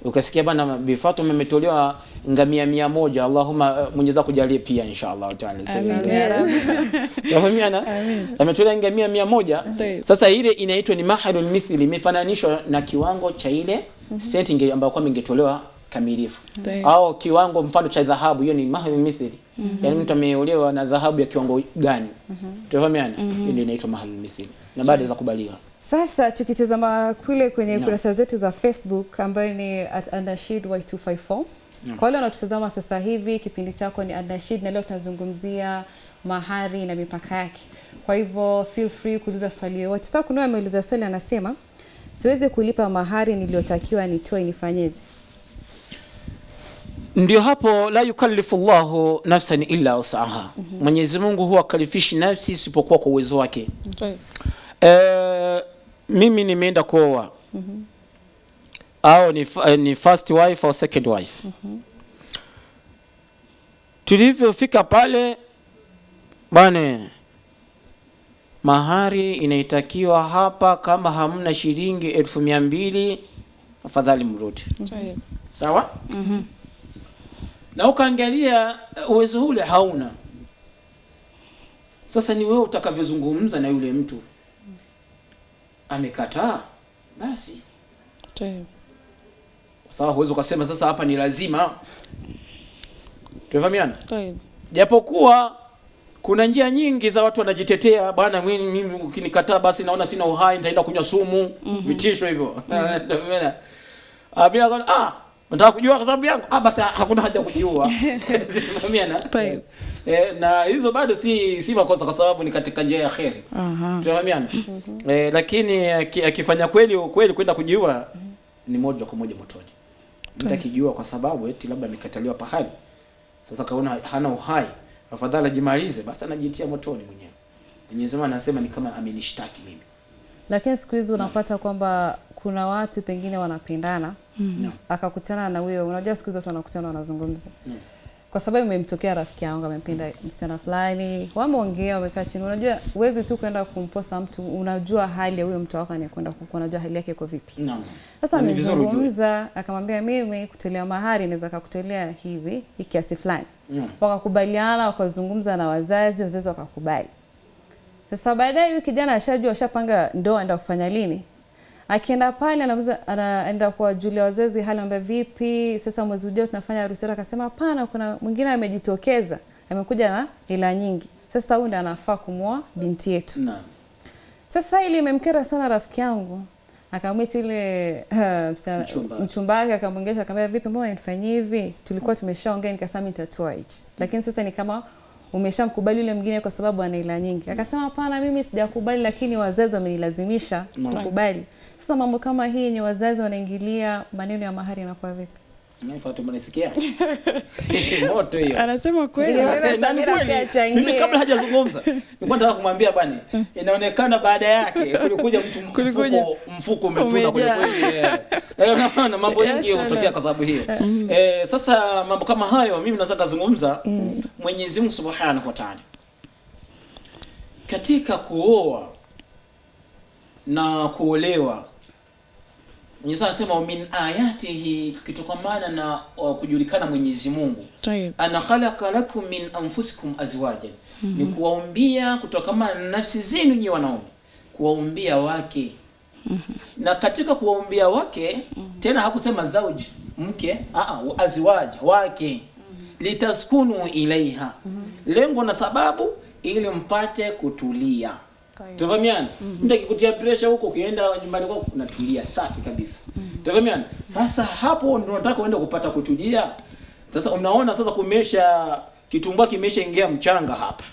ukasikia bana Bi Fatuma ametolewa ngamia mia moja Allahumma uh, Mwenyezi Mungu akujalie pia inshallah taala Amin ya Rabbi. Yafahamiana? Ametolewa ngamia mia moja. Taib. Sasa ile inaitwa ni mahalul mithli, imefananishwa na kiwango cha ile senti inge- ambayo kwamba ingetolewa kamilifu Taib. au kiwango mfano cha dhahabu, hiyo ni mahalul mithli. Yaani mtu ameolewa na dhahabu ya kiwango gani? Tunafahamiana? Ile inaitwa mahalul mithli na baada za kubaliwa. Sasa tukitazama kule kwenye Naam. kurasa zetu za Facebook ambayo ni at Anashid Y254. Kwa wale wanaotazama sasa hivi, kipindi chako ni Anashid na leo tunazungumzia mahari na mipaka yake. Kwa hivyo feel free kuuliza swali yoyote. Sasa kuna yule ameuliza swali anasema, siwezi kulipa mahari niliyotakiwa nitoe, nifanyeje? Ndio hapo la yukallifu Allahu nafsan illa usaha. Mwenyezi Mungu huwa kalifishi nafsi isipokuwa kwa uwezo wake. Taib. Eh, mimi nimeenda kuoa au ni, fa- ni first wife au second wife tulivyofika pale bane mahari inaitakiwa hapa kama hamna shilingi elfu mia mbili afadhali mrudi Taib. sawa na ukaangalia uh, uwezo ule hauna sasa ni wewe utakavyozungumza na yule mtu amekataa basi Taib. sawa huwezi ukasema sasa hapa ni lazima tunafahamiana Taib. japokuwa kuna njia nyingi za watu wanajitetea bwana mimi mimi ukinikataa basi naona sina uhai nitaenda kunywa sumu vitisho hivyo Umeona? ah bila kwa- ah nataka kujua kwa sababu yangu ah basi hakuna haja ya kujiua Umeona? Taib. eh, na hizo bado si si makosa kwa sababu ni katika njia ya kheri Aha. tunafahamiana eh, lakini aki- akifanya kweli kweli kwenda kujiua ni moja kwa moja motoni mtu akijiua kwa sababu eti labda amekataliwa pahali sasa kaona hana uhai afadhali ajimalize basi anajitia motoni mwenyewe Mwenyezi Mungu anasema ni kama amenishtaki mimi Lakini siku hizi unapata kwamba kuna watu pengine wanapendana Naam. akakutana na huyo, unajua siku hizi watu wanakutana wanazungumza Mm. kwa sababu imemtokea rafiki yangu amempenda msichana fulani, wameongea, wamekaa chini. Unajua huwezi tu kwenda kumposa mtu, unajua hali ya huyo mtu wako anayekwenda kuku, unajua hali yake iko vipi. Naam. Sasa Na ni vizuri ujue. amezungumza akamwambia, mimi kutolea mahari naweza kakutolea hivi hii kiasi fulani. Naam. Wakakubaliana, wakazungumza na wazazi, wazazi wakakubali. Sasa baadaye huyu kijana ashajua, ashapanga ndoa, enda kufanya lini. Akienda pale anamuza, anaenda kuwajulia wazazi hali, anambia vipi, sasa mwezi ujao tunafanya harusi yetu. Akasema hapana, kuna mwingine amejitokeza, amekuja na hela nyingi, sasa huyu ndo anafaa kumwoa binti yetu. Naam. Sasa ili imemkera sana rafiki yangu, akamwita yule msichana- Mchumba. mchumba wake, akamwongesha akamwambia, vipi, mbona nifanyie hivi? Tulikuwa tumeshaongea, nikasema mimi nitatoa hichi, lakini sasa ni kama umeshamkubali yule mwingine kwa sababu ana hela nyingi. Akasema hapana, mimi sijakubali, lakini wazazi wamenilazimisha Naam. kukubali. Sasa mambo kama hii yenye wazazi wanaingilia maneno ya mahari inakuwa vipi? Na Fatuma nisikia moto hiyo Anasema kweli. Ndio. Wewe Eh, na ni Samira kweli. pia achangie. mimi kabla hajazungumza nilikuwa nataka kumwambia bwana inaonekana baada yake kulikuja mtu Kulikuja. mfuko mfuko umetuna kweli Umejaa. kweli eh. Eh, unaona mambo Yes, mengi sana. hutokea kwa sababu hiyo eh, sasa mambo kama hayo mimi naweza kazungumza Mwenyezi Mungu Subhanahu wa Ta'ala katika kuoa na kuolewa Mwenyezi Mungu anasema "Wa min ayatihi kitokamana na uh, kujulikana Mwenyezi Mungu Taib. ana khalaqa lakum min anfusikum azwajan ni kuwaumbia kutokana na nafsi zenu nyi wanaume kuwaumbia wake na katika kuwaumbia wake tena hakusema zauji mke aa, azwaj wake litaskunu ilaiha lengo na sababu ili mpate kutulia Tufahamiana? Mtu akikutia pressure huko ukienda nyumbani kwako unatulia safi kabisa. Tufahamiana? Sasa hapo ndio nataka uende kupata kutulia. Sasa unaona sasa kumesha kitumbua kimeshaingia mchanga hapa.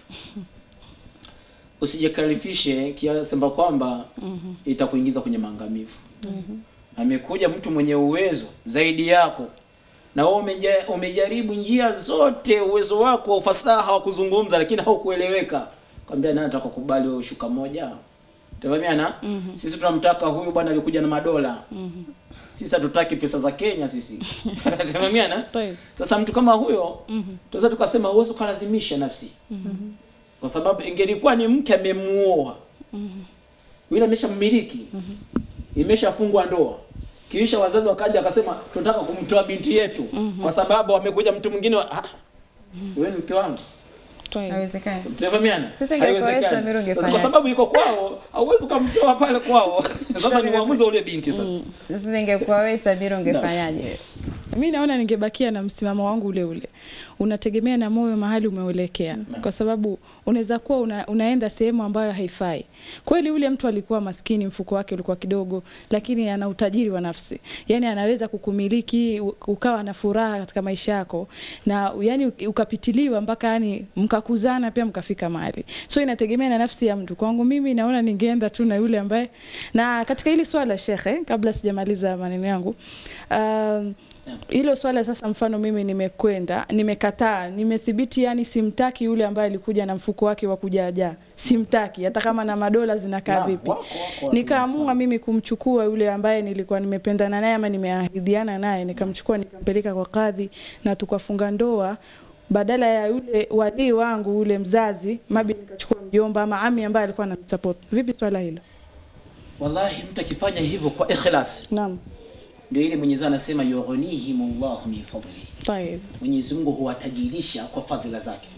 Usijikalifishe kiasi kwamba kwamba itakuingiza kwenye maangamivu. Amekuja mtu mwenye uwezo zaidi yako na wewe umeja, umejaribu njia zote, uwezo wako, ufasaha wa kuzungumza, lakini haukueleweka. Kwambia nani atakukubali wewe shuka moja? Tafahamiana? Sisi tunamtaka huyu bwana alikuja na madola. Sisi hatutaki pesa za Kenya sisi. Tafahamiana? Taib. Sasa mtu kama huyo tunaweza tukasema huwezi ukalazimisha nafsi. Kwa sababu ingelikuwa ni mke amemuoa. Yule ameshammiliki. Imeshafungwa ndoa. kisha wazazi wakaja wakasema tunataka kumtoa binti yetu kwa sababu amekuja mtu mwingine wa... ah, wewe ni mke wangu Tayeb. haiwezekani tunafahamiana Sasa ingekuwa wewe, Samir, haiwezekani Sasa kwa ungefanyaje? sababu iko kwao hauwezi ukamtoa pale kwao sasa ni uamuzi wa ule binti sasa sasa ingekuwa wewe Samira ungefanyaje mi naona ningebakia na msimamo wangu ule ule unategemea na moyo mahali umeuelekea kwa sababu unaweza kuwa una, unaenda sehemu ambayo haifai kweli ule mtu alikuwa maskini mfuko wake ulikuwa kidogo lakini ana utajiri wa nafsi yani anaweza kukumiliki u- ukawa na furaha katika maisha yako na yani ukapitiliwa mpaka yani mkakuzana pia mkafika mahali so inategemea na nafsi ya mtu kwangu mimi naona ningeenda tu na yule ambaye na katika hili swala shekhe kabla sijamaliza maneno yangu um, hilo swala sasa, mfano mimi nimekwenda, nimekataa, nimethibiti, yani simtaki yule ambaye alikuja na mfuko wake wa kujaajaa, simtaki hata kama na madola zinakaa Naam, vipi. wako- wako watu Nikaamua mimi kumchukua yule ambaye nilikuwa nimependana naye ama nimeahidiana naye, nikamchukua nikampeleka kwa kadhi na tukafunga ndoa badala ya yule walii wangu yule mzazi mabi nikachukua mjomba ama ami ambaye alikuwa ananisupport. Vipi swala hilo? wallahi mtu akifanya hivyo kwa ikhlas Naam. ndio ile Mwenyezi Mungu anasema yughnihim Allah min fadlihi Tayeb. Mwenyezi Mungu huwatajirisha kwa fadhila zake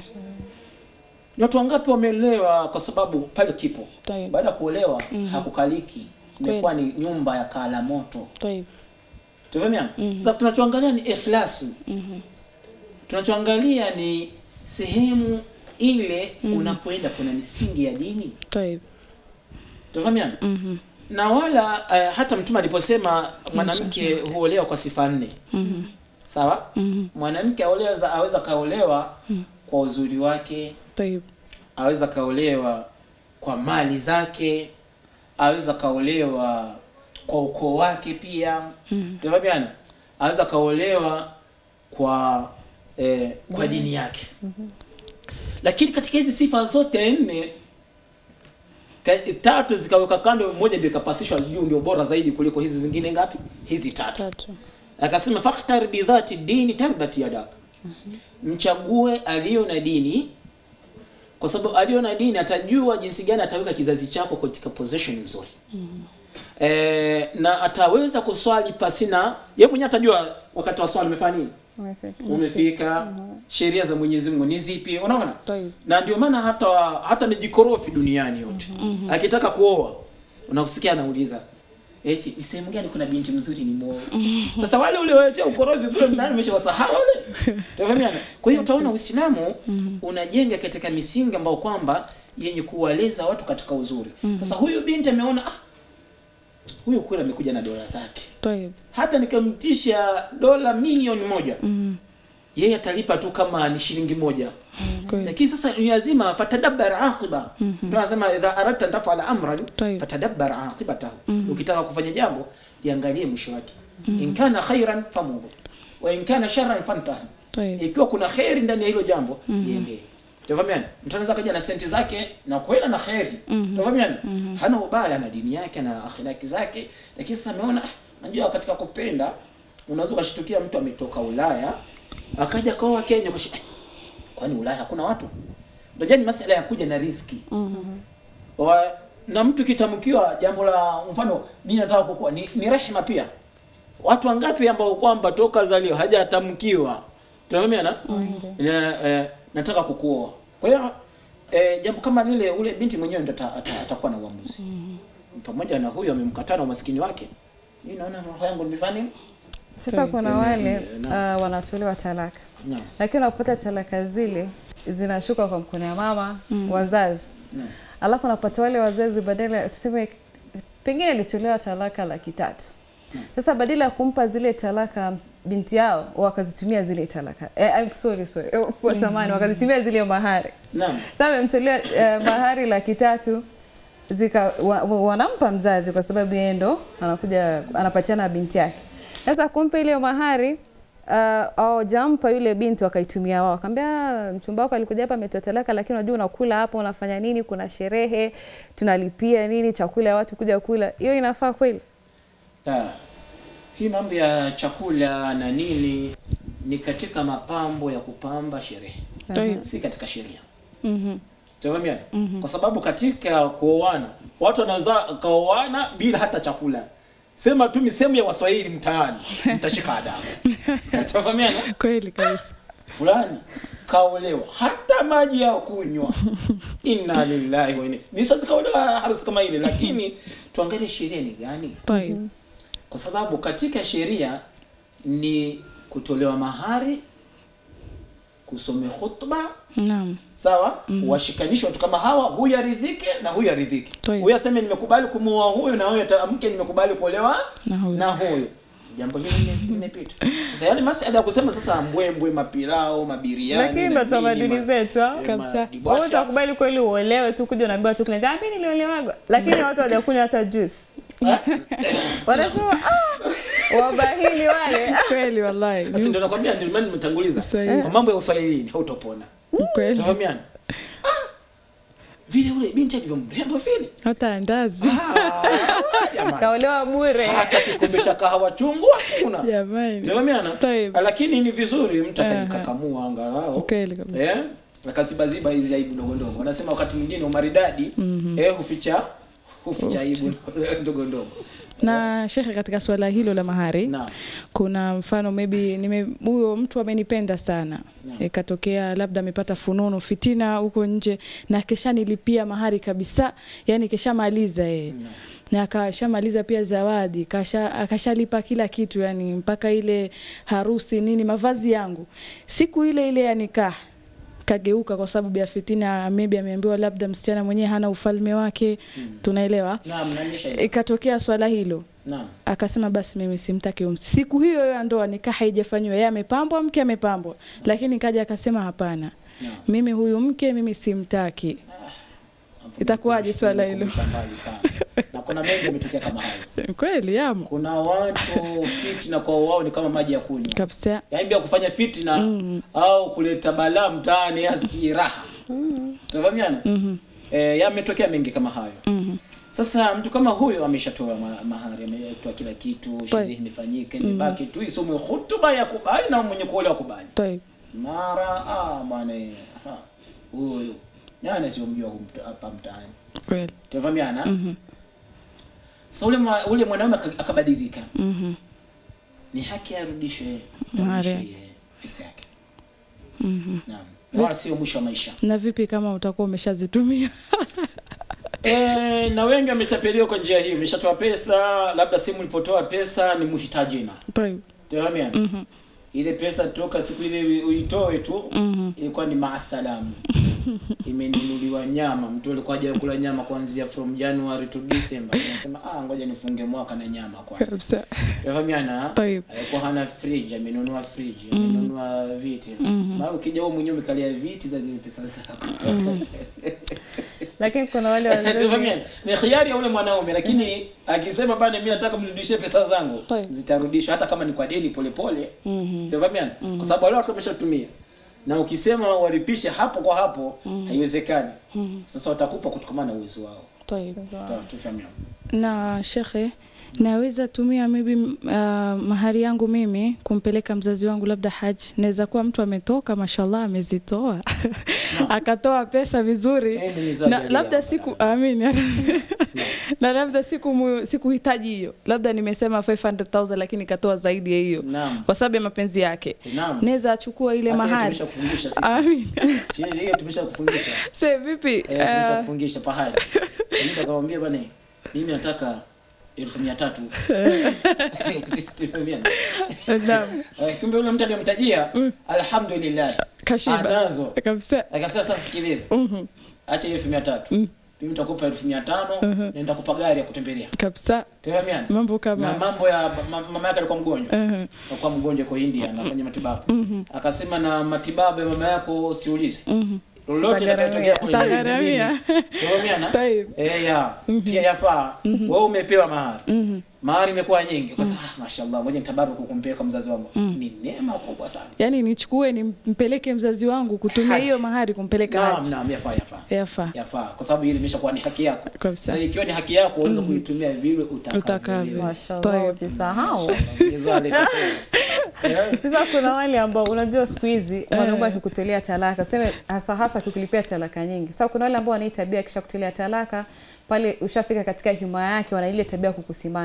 ni watu wangapi wameelewa kwa sababu pale kipo Tayeb. baada ya kuolewa hakukaliki Kweli. imekuwa ni nyumba ya kala moto Tayeb. Tumefahamiana? Sasa tunachoangalia ni ikhlasi. Tunachoangalia ni sehemu ile unapoenda kuna misingi ya dini. Tayeb. Tumefahamiana? Mhm. Na wala uh, hata Mtume aliposema mwanamke huolewa kwa sifa nne. Mhm. Sawa? Mhm. Mwanamke aolewa aweza kaolewa kwa uzuri wake, Tayeb. aweza kaolewa kwa mali zake, aweza kaolewa kwa ukoo wake pia Mhm. tunafahamiana aweza kaolewa kwa eh, kwa dini yake lakini katika hizi sifa zote nne ka- tatu zikaweka kando moja ndio ikapasishwa juu ndio bora zaidi kuliko hizi zingine ngapi hizi tatu Tatu. akasema fakhtar bidhati dini tarbati yadak mchague aliyo na dini kwa sababu aliyo na dini atajua jinsi gani ataweka kizazi chako katika position nzuri e, na ataweza kuswali pasina ye mwenyewe atajua wakati wa swali umefanya nini Umefika. umefika sheria za Mwenyezi Mungu ni zipi unaona Tayeb. na ndio maana hata hata mijikorofi duniani yote akitaka kuoa unakusikia anauliza eti ni sehemu gani kuna binti mzuri ni muoe sasa wale ule waletea ukorofi kule ndani umeshawasahau wale tafahamiana kwa hiyo utaona Uislamu unajenga katika misingi ambayo kwamba yenye kuwaleza watu katika uzuri sasa huyu binti ameona ah, huyu kweli amekuja na dola zake Tayeb. hata nikamtisha dola milioni moja Mhm. yeye atalipa tu kama ni shilingi moja Kweli. lakini sasa ni lazima fatadabbar aqiba ndio anasema idha aradta an tafala amran Tayeb. fatadabbar aqibatahu ukitaka kufanya jambo liangalie mwisho wake in kana khairan famudhu wa in kana sharran fantahi Tayeb. ikiwa kuna kheri ndani ya hilo jambo liendee tafahamiana mtu anaweza kaja na senti zake na kwenda na kheri tafahamiana hana ubaya na dini yake na akhlaki zake lakini sasa ameona ah, najua katika kupenda unaweza ukashtukia mtu ametoka Ulaya akaja kaoa Kenya kwa kwani Ulaya hakuna watu unajua ni masala ya kuja na riski wa, na mtu kitamkiwa jambo la mfano mimi nataka kukua ni, ni rehema pia watu wangapi ambao kwamba toka zalio hajatamkiwa tunafahamiana na eh, nataka kukuoa kwa hiyo eh, jambo kama lile ule binti mwenyewe ndo ata- ata- atakuwa na uamuzi pamoja na huyo amemkataa na umaskini wake mimi naona roho yangu nimefanya nini Sasa kuna wale uh, wanatolewa talaka, naam lakini unapata talaka zile zinashuka kwa mkono ya mama wazazi, naam alafu unapata wale wazazi badala tuseme pengine alitolewa talaka laki tatu sasa badala ya kumpa zile talaka binti yao wakazitumia zile talaka eh, I'm sorry sorry eh, for samani wakazitumia zile mahari naam sasa amemtolea eh, mahari laki tatu zika wa, wa, wanampa mzazi kwa sababu yeye ndo anakuja anapatiana binti yake. Sasa kumpa ile mahari uh, hawajampa yule binti wakaitumia wao, akamwambia mchumba wako alikuja hapa ametoa talaka, lakini unajua unakula hapa unafanya nini, kuna sherehe tunalipia nini chakula ya watu kuja kula, hiyo inafaa kweli? La. Hii mambo ya chakula na nini ni katika mapambo ya kupamba sherehe, Tayeb. si katika sheria. Mhm. Tafahamiana? Kwa sabababu katika kuoana watu wanaweza kaoana bila hata chakula. sema tu misemo ya waswahili mtaani mtashika adabu tafahamiana kweli kabisa fulani kaolewa hata maji ya kunywa inna lillahi wa inna ni sasa kaolewa harusi kama ile lakini tuangalie sheria ni gani Tayib. kwa sababu katika sheria ni kutolewa mahari kusome khutba naam sawa mm washikanishwe watu kama hawa huyu aridhike na huyu aridhike Toi. huyu aseme nimekubali kumuoa huyu na huyu atamke nimekubali kuolewa Na huyu. na huyu jambo hili lime- limepita sasa yale masala ya kusema sasa mbwembwe mapirao mabiriani lakini na ndo nini, tamaduni ma- zetu ah. eh, Kabisa. madibwasha. wewe utakubali kweli uolewe tu kuja unaambiwa tu kuna mimi niliolewagwa lakini watu hawajakunywa hata juice wanasema ah wabahili wale ah. kweli wallahi Basi ndio nakwambia ndio maana nimetanguliza Sahihi. kwa mambo ya uswahilini hautopona kweli tafahamiana ah, vile ule binti alivyo mrembo vile hata andazi ah, jamani kaolewa bure hata kikombe cha kahawa chungu hakuna jamani Tumeelewana? Taib. lakini ni vizuri mtu akajikakamua angalau kweli kabisa eh akazibaziba hizi aibu ndogo ndogo wanasema wakati mwingine umaridadi eh huficha huficha aibu ndogo ndogo na shekhe katika suala hilo la mahari Naam. kuna mfano maybe nime huyo mtu amenipenda sana ikatokea labda amepata fununu fitina huko nje na keshanilipia mahari kabisa yani keshamaliza yeye na akashamaliza pia zawadi kasha, akashalipa kila kitu yani mpaka ile harusi nini mavazi yangu siku ile ile ya nikah kageuka kwa sababu ya fitina maybe ameambiwa labda msichana mwenyewe hana ufalme wake tunaelewa naam nanisha ikatokea swala hilo naam akasema basi mimi simtaki umsi siku hiyo hiyo ya ndoa nikaa haijafanyiwa yeye amepambwa mke amepambwa lakini kaja akasema hapana Naam. mimi huyu mke mimi simtaki Itakuwaje swala hilo? Kumbusha mbali sana na kuna mengi yametokea kama hayo kweli yamo kuna watu fitina kwa wao ni kama maji ya kunywa kabisa yaani bila kufanya fitina au kuleta balaa mtaani asikii raha tunafahamiana eh, yametokea mengi kama hayo sasa mtu kama huyo ameshatoa ma- mahari ametoa kila kitu sherehe imefanyika imebaki tu isomwe hutuba ya kubali na mwenye kuolewa kubali Taib. mara ah bwana eh, ha, huyu nani asiyomjua huyu mta- hapa mtaani kweli tunafahamiana sasa ule mwa- ule mwanaume aka- akabadilika Mhm. ni haki arudishwe Mahari. arudishwe pesa yake naam Na wala sio mwisho wa maisha na vipi kama utakuwa umeshazitumia e, na wengi wametapeliwa kwa njia hii umeshatoa pesa labda simu ulipotoa pesa ni mhitaji na Taib. Tafahamiana? ile pesa toka siku ile uitoe tu ilikuwa ni maasalamu imenunuliwa nyama mtu alikuwa haja kula nyama kuanzia from January to December anasema ah ngoja nifunge mwaka na nyama kwanza kabisa Tafahamiana? Taib. alikuwa hana fridge amenunua fridge amenunua viti maana ukija wewe mwenyewe umekalia viti za zile pesa zako lakini kuna wale wazazi Tafahamiana? ni khiari ya ule mwanaume lakini akisema bana mimi nataka mnirudishie pesa zangu Taib. zitarudishwa hata kama ni kwa deni polepole Tafahamiana? kwa sababu wale watu wameshatumia na ukisema walipishe hapo kwa hapo haiwezekani sasa watakupa kutokana na uwezo wao Taib. Ta- tufahamiana. na shekhe naweza tumia maybe uh, mahari yangu mimi kumpeleka mzazi wangu labda haji naweza kuwa mtu ametoka mashallah amezitoa akatoa pesa vizuri Eh, Mwenyezi na ajalie labda hapo. siku amin na labda siku mu- sikuhitaji hiyo labda nimesema 500000 lakini katoa zaidi ya hiyo Naam. kwa sababu ya mapenzi yake Naam. naweza achukua ile Hata hiyo mahari tumeshakufundisha sisi. amin Chini hiyo tumeshakufundisha se vipi Eh, uh, tumeshakufungisha pahali mtu akamwambia bwana mimi nataka elfu mia tatu Tufahamiane. naam, Eh, kumbe yule mtu aliyemtajia alhamdulillah kashiba anazo kabisa akasema sasa sikiliza acha hiyo elfu mia tatu mimi nitakupa elfu mia tano na nitakupa gari ya kutembelea kabisa tufahamiane mambo na kama mambo ya ma- mama yake alikuwa mgonjwa Mhm. alikuwa mgonjwa kwa India anafanya matibabu akasema na matibabu ya mama yako usiulize lolote litakayotokea kule Tagaramia. niulize mimi. Tufahamiana? Taib. Eh, ya pia yafaa wewe umepewa mahari mahari imekuwa nyingi kwa sababu ah, mashallah ngoja nitabaruku kumpeleka mzazi wangu ni neema kubwa sana yaani nichukue nimpeleke mzazi wangu kutumia Haji. hiyo mahari kumpeleka naam haji naam yafaa yafaa yafaa yafaa kwa sababu hili imeshakuwa ni haki yako Kabisa. sasa ikiwa ni haki yako unaweza kuitumia vile Utakavyo. utakavyo mashallah Taib. usisahau Mwenyezi Mungu alete kheri. sasa kuna wale ambao unajua siku hizi mwanaume akikutolea talaka seme hasa hasa akikilipia talaka nyingi sasa kuna wale ambao wana hii tabia kisha kutolea talaka pale ushafika katika himaya yake wana ile tabia ya kukusimanga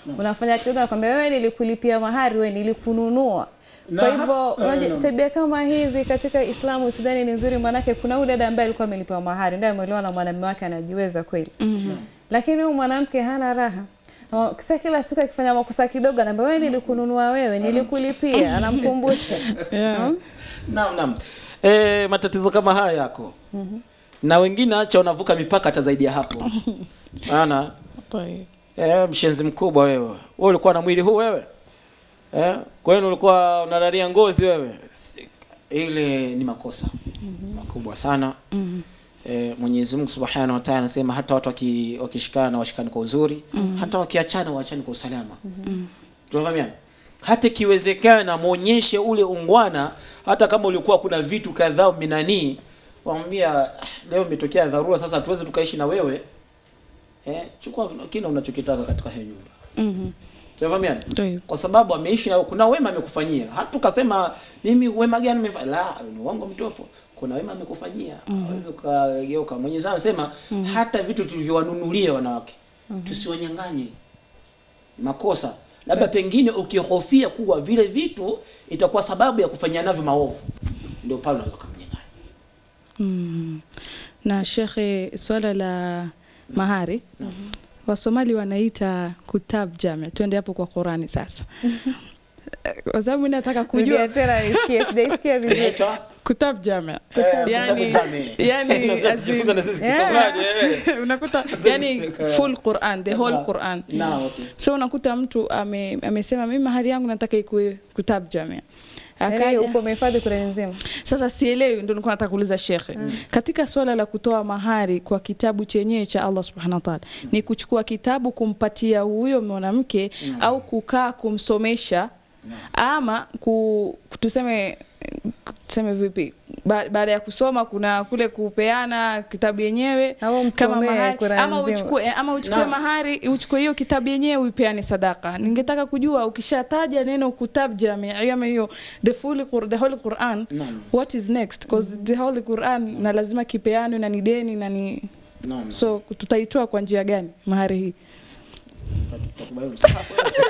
unafanya kidogo nakwambia wewe nilikulipia mahari wewe nilikununua Na kwa hap- hivyo eh, unajua naam. tabia kama hizi katika Islamu sidhani ni nzuri maanake kuna huyu dada ambaye alikuwa amelipiwa mahari ndio ameolewa na mwanamume wake anajiweza kweli lakini huyu mwanamke hana raha Na Kisa kila siku akifanya makosa kidogo anaambia wewe nilikununua wewe nilikulipia anamkumbusha Yeah. Naam, naam. E, matatizo kama haya yako na wengine acha wanavuka mipaka hata zaidi ya hapo maana Tayeb. e, mshenzi mkubwa wewe wewe ulikuwa na mwili huu wewe e, kwenu ulikuwa unalalia ngozi wewe Si- ile ni makosa makubwa sana e, Mwenyezi Mungu Subhanahu wa Ta'ala anasema hata watu waki- wakishikana washikane kwa uzuri hata wakiachana waachane kwa usalama tunafahamiana hata ikiwezekana muonyeshe ule ungwana hata kama ulikuwa kuna vitu kadhaa minanii wamwambia "Ah, leo imetokea dharura sasa tuweze tukaishi na wewe eh, chukua kile unachokitaka katika hiyo nyumba Mhm. tunafahamiana Tayeb. kwa sababu ameishi na kuna wema amekufanyia hata ukasema mimi wema gani nimefanya la ni uongo mtopo kuna wema amekufanyia hawezi ukageuka Mwenyezi Mungu anasema hata vitu tulivyowanunulia wanawake tusiwanyang'anye makosa labda pengine ukihofia kuwa vile vitu itakuwa sababu ya kufanyia navyo maovu ndio pale unaweza kumnyang'anya Mm. Na shekhe, swala la mahari Wasomali wanaita kutab jame. Twende hapo kwa Qurani sasa, kwa sababu mimi nataka kujua Rudia tena nisikie sijaisikia vizuri Inaitwa, kutab jame, eh, yani, kitabu jame. yani Lazima as in- tujifunze na sisi Yeah. Kisomali, eh. unakuta yani full Quran, the whole Quran. Na, okay. So unakuta mtu ame, amesema mimi mahari yangu nataka ikuwe kutab jame Yaani akaja uko umehifadhi Qur'ani nzima Sasa sielewi, ndio nilikuwa nataka kuuliza shekhe katika swala la kutoa mahari kwa kitabu chenyewe cha Allah subhanahu wa ta'ala, ni kuchukua kitabu kumpatia huyo mwanamke au kukaa kumsomesha ama ku, tuseme tuseme vipi ba, baada ya kusoma kuna kule kupeana kitabu yenyewe Au kama msomee mahari Qur'an ama nzima. uchukue eh, ama uchukue Naam. mahari uchukue hiyo kitabu yenyewe uipeane sadaka. Ningetaka kujua ukishataja neno kutab jami ama hiyo the full Qur- the whole Quran Naam. what is next because the whole Quran na lazima kipeanwe na ni deni na ni Naam. so tutaitoa kwa njia gani mahari hii? Tutakubali msahafu.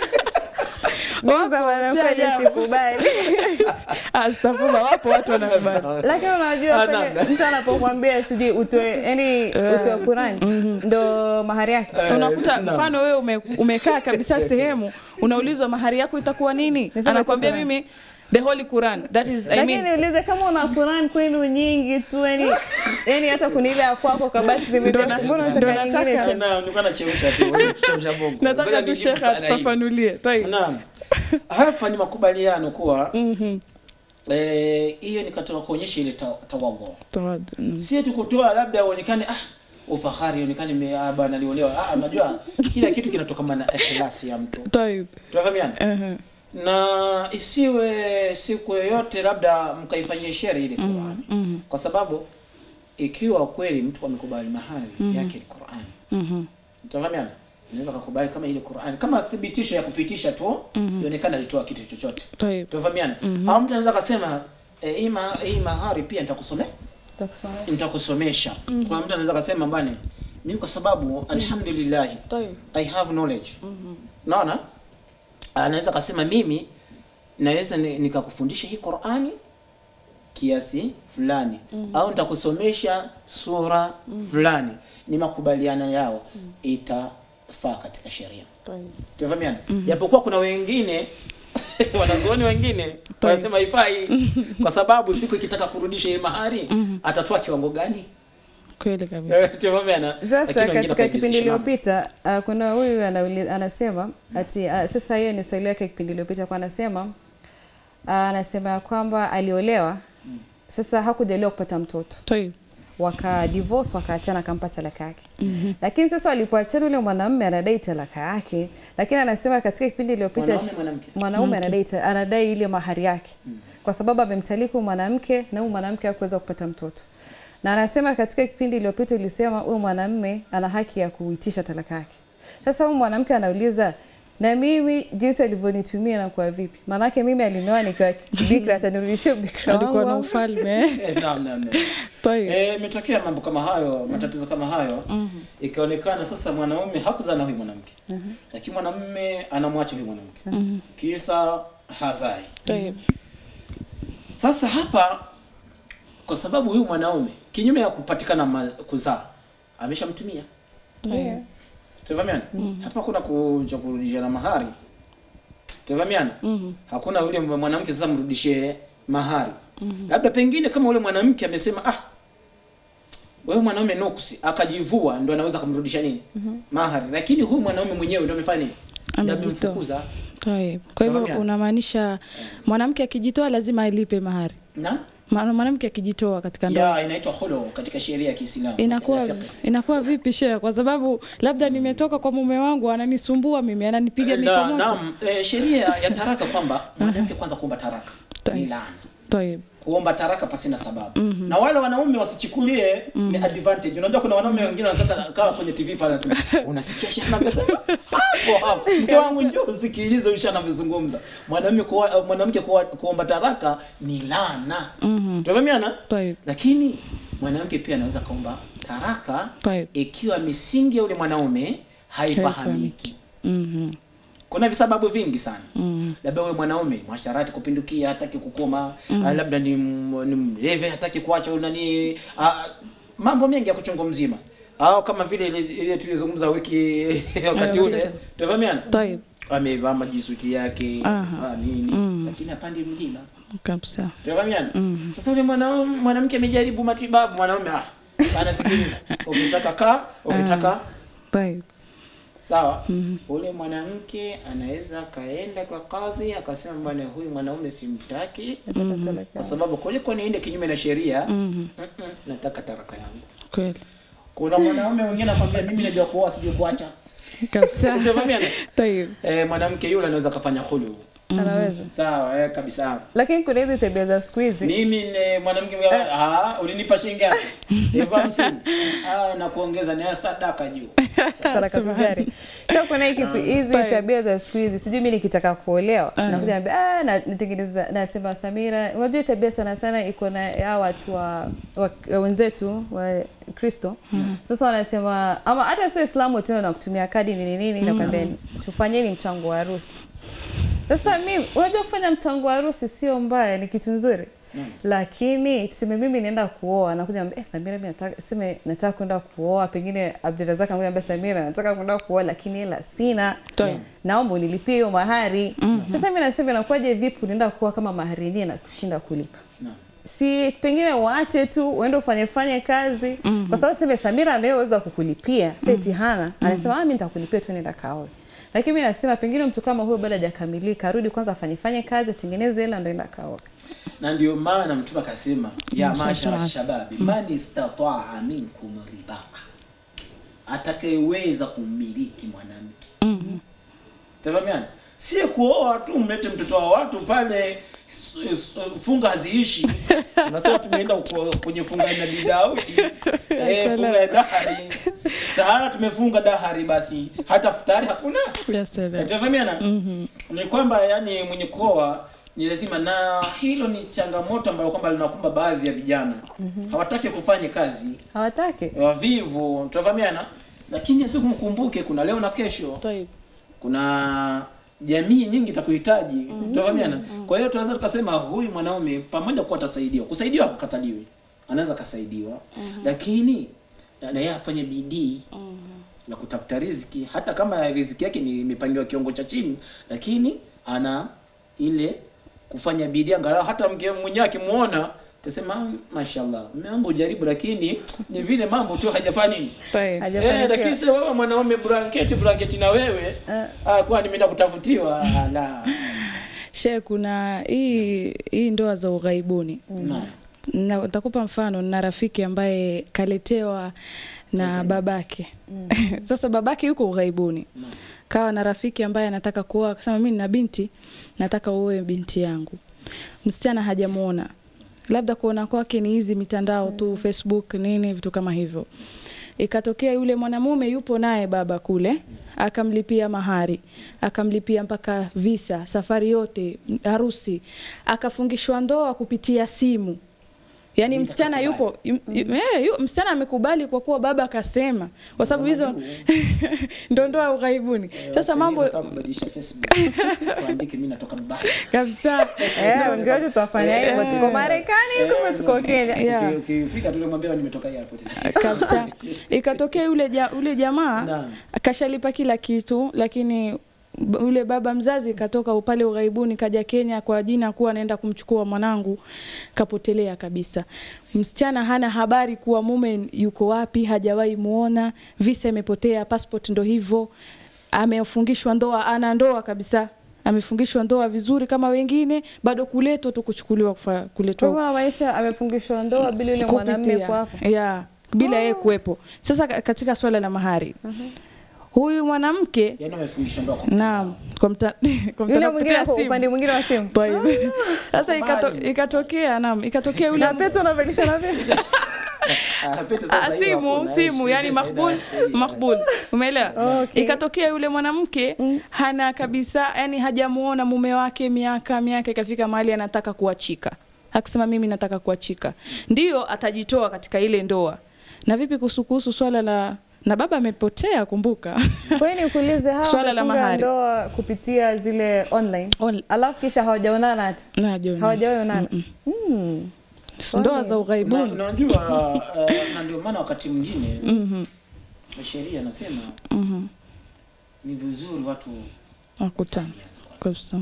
Mimi za mwanamke si ajabu. sikubali Astaghfirullah, wapo watu wanakubali. lakini unajua Ah, pale naam. mtu anapokuambia sijui utoe yani utoe Qur'an ndo mahari yake Unakuta naam. mfano wewe ume, umekaa kabisa sehemu unaulizwa mahari yako itakuwa nini? Niseme Anakwambia tu Quran. mimi the holy Quran that is I lakini mean niulize kama una Qur'an kwenu nyingi tu yani yani hata kunile ya kwako kabati Ndo zimejaa na- mbona ndo unataka nyingine nataka- tena? Naam, nilikuwa nachemsha tu, nachemsha bongo. Ngoja nataka tu nijibu shekhe swala hili. atufafanulie. Tayeb. Naam. Hapa ni makubaliano kuwa eh, hiyo ni katika kuonyesha ile ta- tawadhu. Tawadu. Mm. Si eti kutoa labda uonekane ah ufahari uonekane me- ah, bana aliolewa. Ah, unajua kila kitu kinatokana na ikhlasi ya mtu. Tayeb. Tunafahamiana? Ehe. na isiwe siku yoyote labda mkaifanyia shere ile Qur'an kwa sababu ikiwa kweli mtu amekubali mahali yake ni Qur'an Mhm. tunafahamiana unaweza kukubali kama ile Qur'an kama thibitisho ya kupitisha tu ionekana alitoa kitu chochote Tayeb. tunafahamiana au mtu anaweza akasema e, hii ma, hii mahari pia nitakusomea Nitakusomea. nitakusomesha kuna mtu anaweza akasema bwana mimi kwa sababu alhamdulillah Tayeb. I have knowledge. Naona? Anaweza kasema mimi naweza ni- nikakufundisha hii Qur'ani kiasi fulani au nitakusomesha sura fulani. Ni makubaliano yao itafaa katika sheria. Tayeb. Tunafahamiana? Japokuwa kuna wengine wanazuoni wengine wanasema haifai kwa sababu siku ikitaka kurudisha ile mahari atatoa kiwango gani? Kweli kabisa. Tunafahamiana? Lakini Sasa wengine katika kipindi wakaijihusisha nao. iliyopita uh, kuna huyu anauli- anasema ati uh, sasa hiyo ni swali yake kipindi iliyopita kwa anasema uh, anasema ya kwamba aliolewa sasa hakujaliwa kupata mtoto Tayeb. waka divorce wakaachana akampa talaka yake lakini sasa walipoachana yule mwanamume anadai talaka yake lakini anasema katika kipindi iliyopita Mwanaume, shi- mwanamke? mwanaume anadai ta- anadai ile mahari yake kwa sababu amemtaliki huyu mwanamke na huyu mwanamke hakuweza kupata mtoto na anasema katika kipindi iliyopita ulisema huyu mwanamume ana haki ya kuitisha talaka yake sasa huyu mwanamke anauliza na mimi jinsi alivyonitumia na kwa vipi maanake mimi alinioa nikiwa bikra atanirudishia ubikra alikuwa na wangu ufalme Eh, naam, naam, naam. Tayeb. Eh, imetokea mambo kama hayo matatizo kama hayo ikaonekana sasa mwanaume hakuzaa na huyu mwanamke lakini mwanamume anamwacha huyu mwanamke kisa hazai Tayeb. sasa hapa kwa sababu huyu mwanaume kinyume ya kupatikana ma- kuzaa ameshamtumia Yeah. tuvamiana hapa kuna kuja kurudishana mahari tuvamiana hakuna yule mwanamke sasa mrudishie mahari labda pengine kama yule mwanamke amesema ah wewe mwanaume nuksi akajivua ndo anaweza kumrudisha nini mahari lakini huyu mwanaume mwenyewe ndo amefanya nini Ndo Amejitoa. amemfukuza Tayeb. kwa hivyo Fahamiana? unamaanisha mwanamke akijitoa lazima alipe mahari na Maana mwanamke akijitoa katika ndoa ya inaitwa khulu katika sheria ya Kiislamu inakuwa Masuala ya fiqh. inakuwa vipi shehe kwa sababu labda nimetoka kwa mume wangu ananisumbua mimi ananipiga Na- mikomoto naam eh, sheria ya taraka kwamba mwanamke kwanza kuomba taraka Tayeb. ni laana Tayeb. kuomba taraka pasina sababu na wale wanaume wasichukulie ni advantage unajua kuna wanaume wengine wanataka kaa kwenye tv pale anasema unasikia shana amesema hapo hapo mke wangu njoo usikilize ushana amezungumza mwanamke kuwa, mwanamke kuwa, kuomba taraka ni laana mm tunafahamiana Tayeb. lakini mwanamke pia anaweza kaomba taraka Tayeb. ikiwa misingi ya yule mwanaume haifahamiki Mhm. kuna visababu vingi sana mm. labda huyo mwanaume mwasharati kupindukia hataki kukoma mm. labda ni, m- ni mlevi hataki kuacha nani ah, mambo mengi ya kuchungu mzima au kama vile ile- ile tulizungumza wiki wakati ule Iliyopita. tunafahamiana Tayeb. amevaa majisuti yake Aha. ah, nini lakini hapandi mlima kabisa tunafahamiana sasa ule mwanaume mwanamke amejaribu matibabu mwanaume ah anasikiliza ukitaka kaa ukitaka Tayeb. sawa ule mwanamke anaweza akaenda kwa kadhi akasema bwana huyu mwanaume simtaki kwa sababu kuliko niende kinyume na sheria mm-mm, nataka taraka yangu kweli kuna mwanaume mwingine anakwambia mimi najua kuoa sijui kuacha kabisa Unafahamiana? Tayeb. eh, mwanamke yule anaweza kafanya hulu anaweza sawa eh, kabisa lakini kuna hizi tabia za siku hizi mimi ni mwanamke mwingine, ah ulinipa shilingi ngapi elfu hamsini ah na kuongeza ni sadaka juu sadaka tujari so kuna hiki hizi Tayeb. tabia za siku hizi sijui mi nikitaka kuolewa nakuja naambia ah na nitengeneza nasema Samira unajua hii tabia sana sana iko na ya watu wa, wa, wa wenzetu wa Kristo sasa wanasema ama hata sio Islamu tena na kutumia kadi nini nini nakwambia tufanyeni mchango wa harusi sasa mimi unajua kufanya mchango wa harusi sio mbaya, ni kitu nzuri lakini tuseme mimi naenda kuoa, nakuja naambia eh, Samira, mimi nataka seme nataka kwenda kuoa, pengine Abdurazak anakuja naambia Samira, nataka kwenda kuoa lakini hela sina, Tayeb. naomba unilipie hiyo mahari. Sasa mimi nasema inakuwaje, vipi unaenda kuoa kama mahari yenyewe na kushinda kulipa? Naam. si pengine uache tu uende ufanye fanye kazi kwa sababu sema Samira anayo uwezo wa kukulipia si eti hana anasema ah mimi nitakulipia tu nenda kaoe lakini mimi nasema pengine mtu kama huyo bado hajakamilika arudi kwanza afanye fanye kazi atengeneze hela ndio enda kaoe na ndio maana mtume akasema ya Mm, mashara sasa. shababi man istataa minkum ribaa atakayeweza kumiliki mwanamke tafahamiana si kuoa tu mlete mtoto wa watu pale s- s- funga haziishi unasema tumeenda uko- kwenye funga ya nabii daudi eh, funga ya dahari tahara tumefunga dahari basi hata futari hakuna Ya salam. tafahamiana ni kwamba yani mwenye kuoa ni lazima na hilo ni changamoto ambayo kwamba linakumba baadhi ya vijana hawataki kufanya kazi hawataki wavivu tunafahamiana lakini siku mkumbuke kuna leo na kesho Tayeb. kuna jamii nyingi itakuhitaji tunafahamiana kwa hiyo tunaweza tukasema huyu mwanaume pamoja kuwa atasaidiwa kusaidiwa hakukataliwi anaweza akasaidiwa lakini na na yeye afanye bidii na kutafuta riziki hata kama riziki yake ni imepangiwa kiwango cha chini lakini ana ile kufanya bidii angalau hata mke mwenyewe akimuona tasema mashallah mume wangu ujaribu lakini ni vile mambo tu hajafanya nini Tayeb. Eh, Hajafanikiwa. lakini sasa wewe mwanaume blanketi blanketi na wewe Eh. ah, kwa nimeenda kutafutiwa ah, la Shehe, kuna hii hii ndoa za ughaibuni Naam. na utakupa mfano na rafiki ambaye kaletewa na babake sasa babake yuko ughaibuni kawa na rafiki ambaye anataka kuoa akasema mimi nina binti nataka uoe binti yangu msichana hajamuona labda kuona kwake ni hizi mitandao tu facebook nini vitu kama hivyo ikatokea yule mwanamume yupo naye baba kule akamlipia mahari akamlipia mpaka visa safari yote m- harusi akafungishwa ndoa kupitia simu yaani msichana yupo yu, yu, eh, yu, msichana amekubali kwa kuwa baba akasema kwa sababu hizo ndo ndoa ughaibuni sasa mambo kubadilisha Facebook tuandike mimi natoka Dubai kabisa Eh, wengi wetu tunafanya hivyo, tuko Marekani kumbe tuko Kenya. Yeah. Uki- ukifika tu namwambia nimetoka airport sasa kabisa ikatokea yule ja, ule jamaa Naam. akashalipa kila kitu lakini b- yule baba mzazi katoka pale ughaibuni kaja Kenya kwa jina kuwa anaenda kumchukua mwanangu kapotelea kabisa msichana hana habari kuwa mume yuko wapi hajawahi muona visa imepotea passport ndo hivyo amefungishwa ndoa ana ndoa kabisa amefungishwa ndoa vizuri kama wengine bado kuletwa tu kuchukuliwa kufa- Kwa kuletwa hivyo maisha amefungishwa ndoa bila yule mwanamume kupitia kwa hapo. yeah, bila yeye kuwepo. Sasa ka- katika swala la mahari huyu mwanamke yani amefungishwa ndoa kwa naam, kwa mta, kwa Yule mtandao mwingine kupitia ako simu. upande mwingine wa simu. Taib. Sasa ikato, Mbali. ikatokea naam, ikatokea yule Na pete unavelisha na pete. Ah, pete sasa Ah, hiyo simu hakuna, simu eh, yani sheria, makbul sheria. makbul umeelewa Okay. ikatokea yule mwanamke hana kabisa yani hajamuona mume wake miaka miaka ikafika mahali anataka kuachika akisema mimi nataka kuachika ndio atajitoa katika ile ndoa na vipi kuhusu kuhusu swala la na baba amepotea kumbuka Kwa hiyo nikuulize hawa Swala la wamefunga mahari. ndoa kupitia zile online. On- Alafu kisha hawajaonana hata. Na, John. Hawajawahi onana. Mm. ndoa za Na- ughaibuni unajua eh, na ndio maana wakati mwingine Mhm, sheria anasema mhm. ni vizuri watu wakutana kufahamiana kwanza. kabisa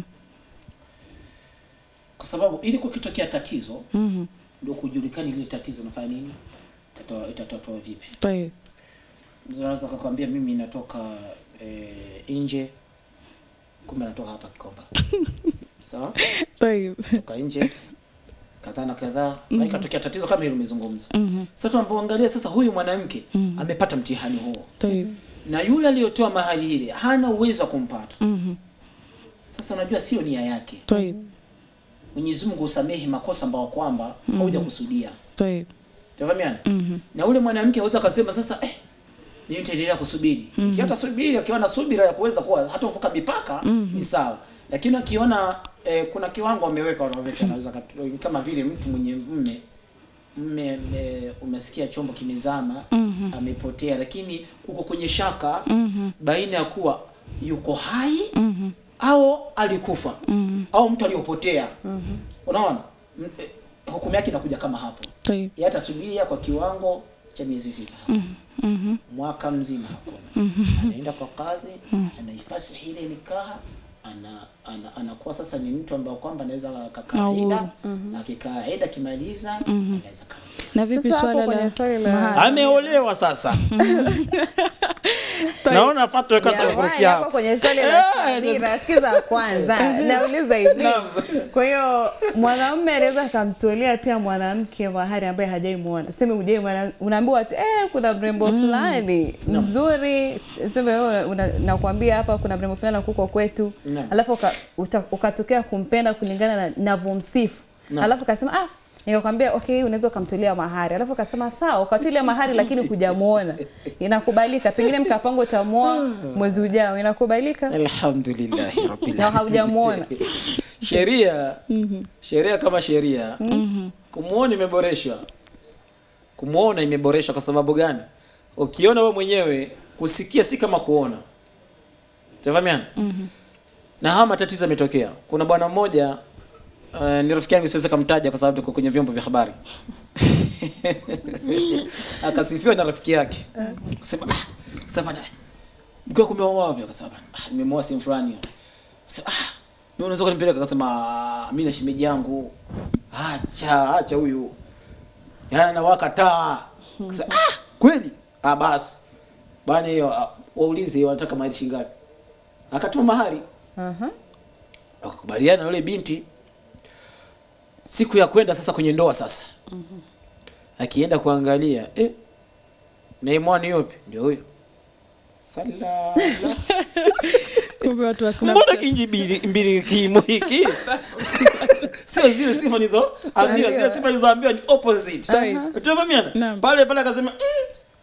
kwa sababu ili kukitokea tatizo Mhm, ndio kujulikana ile tatizo nafanya nini Itatoa- itatatua vipi taib. Mtu anaweza kukwambia mimi natoka eh, nje kumbe natoka hapa Kikomba sawa Taib. toka nje kadhaa na kadhaa na ikatokea tatizo kama hilo umezungumza Mhm, sasa tunapoangalia sasa huyu mwanamke amepata mtihani huo taib. na yule aliyotoa mahali ile hana uwezo wa kumpata Mhm, sasa unajua sio nia yake taib. Mwenyezi Mungu usamehe makosa ambayo kwamba haujakusudia Taib. tafahamiana Mhm, na ule mwanamke aweza akasema sasa eh, mimi nitaendelea kusubiri mm -hmm. hata subiri akiwa na subira ya kuweza kuwa hata kuvuka mipaka ni sawa lakini akiona eh, kuna kiwango ameweka wanavyote anaweza katu- kama vile mtu mwenye mme mme mme- umesikia chombo kimezama Mhm. amepotea lakini uko kwenye shaka mhm, baina ya kuwa yuko hai mhm, au alikufa mhm. au mtu aliyopotea unaona M- eh, hukumu yake inakuja kama hapo Taib. yeye atasubiria kwa kiwango cha miezi sita Mhm, mwaka mzima hakuna anaenda kwa kadhi anaifasihi ile nikaha ana, ana, anakuwa sasa ni mtu ambao kwamba anaweza akakaa Uhuru. ida akikaa ida akimaliza anaweza kaa na vipi Sasa hapo swala kwenye la swali la- mahari? ameolewa sasa naona fatwa kata Jamani, kurukia hapo hapo kwenye swali la Eh, Samira, sikiza kwanza, nauliza hivi. Kwa hiyo mwanamume anaweza akamtolea pia mwanamke mahari ambaye hajaimuona. Useme hujai muona, unaambiwa ati eh, kuna mrembo fulani mzuri, sema wewe una- nakwambia hapa kuna mrembo fulani kuko kwetu, Naam. alafu uka- uta- ukatokea kumpenda kulingana na navyomsifu, Naam. alafu ukasema ah nikakwambia okay, unaweza ukamtolea mahari, alafu ukasema sawa, ukatolea mahari lakini hujamuona, inakubalika. Pengine mkapango utamuoa mwezi ujao, inakubalika alhamdulillahi rabbil na haujamuona. sheria sheria kama sheria kumuona imeboreshwa kumuona imeboreshwa kwa sababu gani ukiona we mwenyewe kusikia si kama kuona tafahamiana na haya matatizo yametokea kuna bwana mmoja uh, ni rafiki yangu siwezi kumtaja kwa sababu tuko kwenye vyombo vya habari akasifiwa na rafiki yake sema ah, sema bwana mkiwa kumeoa wapi akasema bwana ah, nimemoa sehemu fulani Sema, ah, mimi unaweza kunipeleka akasema "Ah, mimi na shemeji yangu acha acha huyu yana nawaka taa akasema ah kweli ah basi bwana hiyo ah, waulize wanataka mahari shilingi ngapi akatuma mahari Aha. wakakubaliana na yule binti siku ya kwenda sasa kwenye ndoa sasa akienda kuangalia eh, naimwani yope ndio huyo sala kumbe watu wa mbona Snapchat. kinji mbili mbili kimo hiki sio zile sifa nizo ambiwa zile sifa nizoambiwa ni opposite Sahihi. utafahamiana Naam. pale pale akasema mm,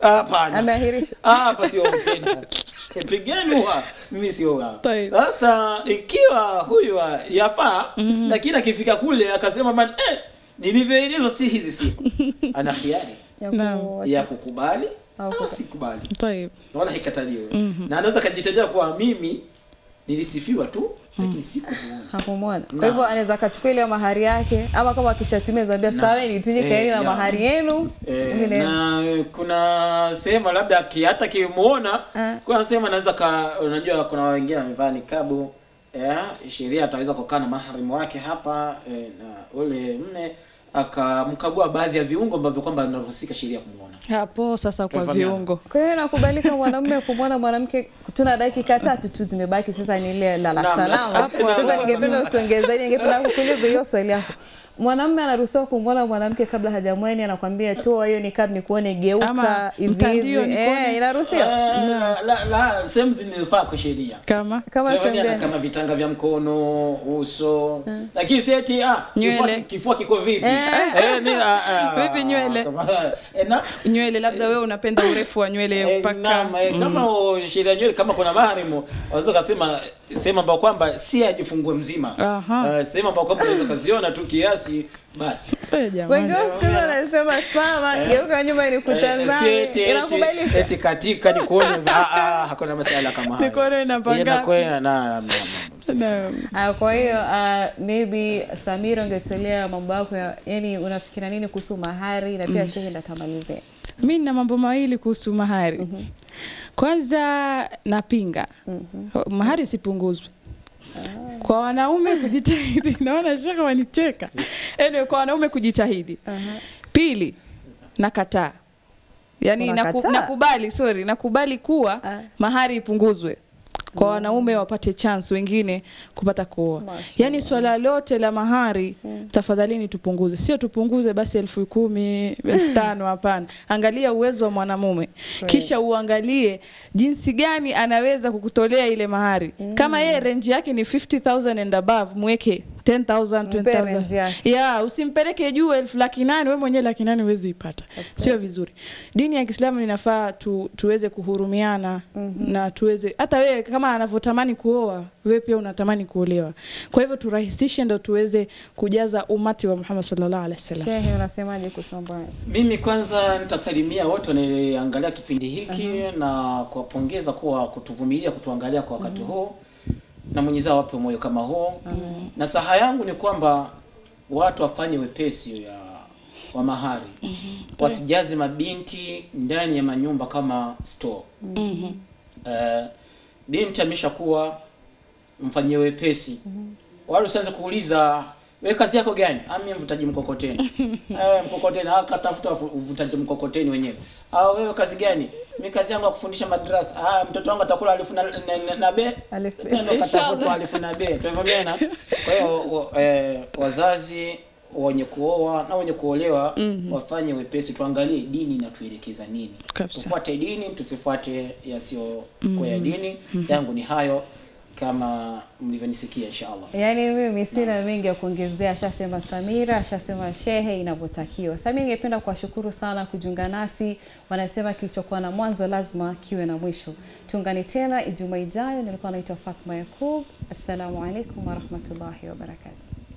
Hapana. Ameahirisha. Ah, hapa sio tena. Pigeni huwa mimi sio hapa. Taib. Sasa ikiwa huyu wa- yafaa lakini akifika kule akasema man eh nilivyoeleza si hizi sifa. Ana hiari Ya Naam. ku- ya kukubali Au au kuka- sikubali. Taib. Na wala haikataliwe. Na anaweza kajitetea kwa mimi nilisifiwa tu lakini sikumuona. hakumwona. Kwa Naam. hivyo anaweza akachukua ile mahari yake, ama kama akishatumia zaambia Naam. sawa, nituje Eh, kaeni na ya. mahari yenu. Eh, Mimi naenda. na eh, kuna sehemu labda ki- hata kimuona Eh. kuna sehemu anaweza ka unajua kuna wengine wamevaa nikabu eh, sheria ataweza kukaa na maharimu wake hapa eh, na ule mme akamkagua baadhi ya viungo ambavyo kwamba anaruhusika sheria kumuona hapo sasa kwa Tunafahamiana. viungo Kwa hiyo inakubalika mwanamume kumwona mwanamke, tuna dakika tatu tu zimebaki, sasa ni ile lala Naam. salama. Hapo, Sasa hapo. ningependa usiongeze zaidi, ningependa kukuuliza hiyo swali yako. Mwanamume anaruhusiwa kumwona mwanamke kabla hajamweni, anakwambia toa hiyo nikab nikuone, geuka Ama hivi mtandio hivi. nikuone. Eh, inaruhusiwa Eh, la, la, la, sehemu zinafaa kwa sheria kama kama Tunafanya sehemu na gani? kama vitanga vya mkono uso lakini si eti ah kifua, Nywele. kifua kiko vipi eh, ni, ah, ah, Vipi nywele? kama, eh, na, nywele labda wewe unapenda urefu wa nywele Eh, mpaka naam, eh, kama o- sheria nywele kama kuna maharimu waweza kasema sehemu ambao kwamba si ajifungue mzima Aha. Eh, sehemu ambao kwamba unaweza kaziona tu kiasi basi Eh, jamani. Wengi wao siku hizi wanasema simama, geuka nyuma Eh, si nikutazame. eti- eti- Inakubalika. eti katika nikuone ah, ah, hakuna masala kama hayo Nikuone namba Eh, ngapi? nakuwe- na- na- na- Naam. Ah, kwa hiyo uh, maybe Samira ungetolea mambo yako ya, yani unafikiria nini kuhusu mahari na pia shehe ndatamalizia. mi nina mambo mawili kuhusu mahari kwanza napinga mahari isipunguzwe kwa wanaume kujitahidi naona shaka wanicheka anyway, kwa wanaume kujitahidi pili nakataa yani naku, Unakataa? nakubali sorry nakubali kuwa Ah. mahari ipunguzwe kwa wanaume wapate chance wengine kupata kuoa Mashallah. yaani swala lote la mahari tafadhalini tupunguze sio tupunguze basi elfu kumi elfu tano hapana angalia uwezo wa mwanamume kisha uangalie jinsi gani anaweza kukutolea ile mahari kama yeye renji yake ni 50000 and above mweke 10000 Mpe range 20000 yake. ya usimpeleke juu elfu laki nane we mwenyewe laki nane huwezi ipata sio vizuri dini ya kiislamu inafaa tu, tuweze kuhurumiana na tuweze hata wewe kama anavyotamani kuoa wewe pia unatamani kuolewa kwa hivyo turahisishe ndo tuweze kujaza umati wa muhammad sallallahu alaihi wasallam Shehe unasemaje kuhusu mambo haya? Mimi kwanza nitasalimia wote wanaoangalia kipindi hiki na kuwapongeza kuwa kutuvumilia kutuangalia kwa wakati huu na Mwenyezi Mungu awape moyo kama huo. Na saha yangu ni kwamba watu wafanye wepesi ya wa mahari wasijaze mabinti ndani ya manyumba kama store. Eh, binti ameshakuwa mfanyie wepesi wala usianze kuuliza we kazi yako gani ah mimi mvutaji mkokoteni eh mkokoteni ah katafuta wafu- uvutaji mkokoteni wenyewe ah wewe kazi gani mimi kazi yangu ya kufundisha madrasa ah mtoto wangu atakula alifu na, na, na, na be Alif be. ndio katafuta alifu na be tumeona kwa hiyo wa- eh, wazazi wenye kuoa na wenye kuolewa wafanye wepesi tuangalie dini inatuelekeza nini Kabisa. tufuate dini tusifuate yasiyo kwa ya dini yangu ni hayo kama mlivyonisikia inshallah Yaani mimi sina mengi ya kuongezea, ashasema Samira, ashasema shehe inavyotakiwa. Sasa mimi ningependa kuwashukuru sana kujiunga nasi. Wanasema kilichokuwa na mwanzo lazima kiwe na mwisho. Tuungane tena Ijumaa ijayo. Nilikuwa naitwa Fatma Yakub. Assalamu alaikum warahmatullahi wabarakatuh.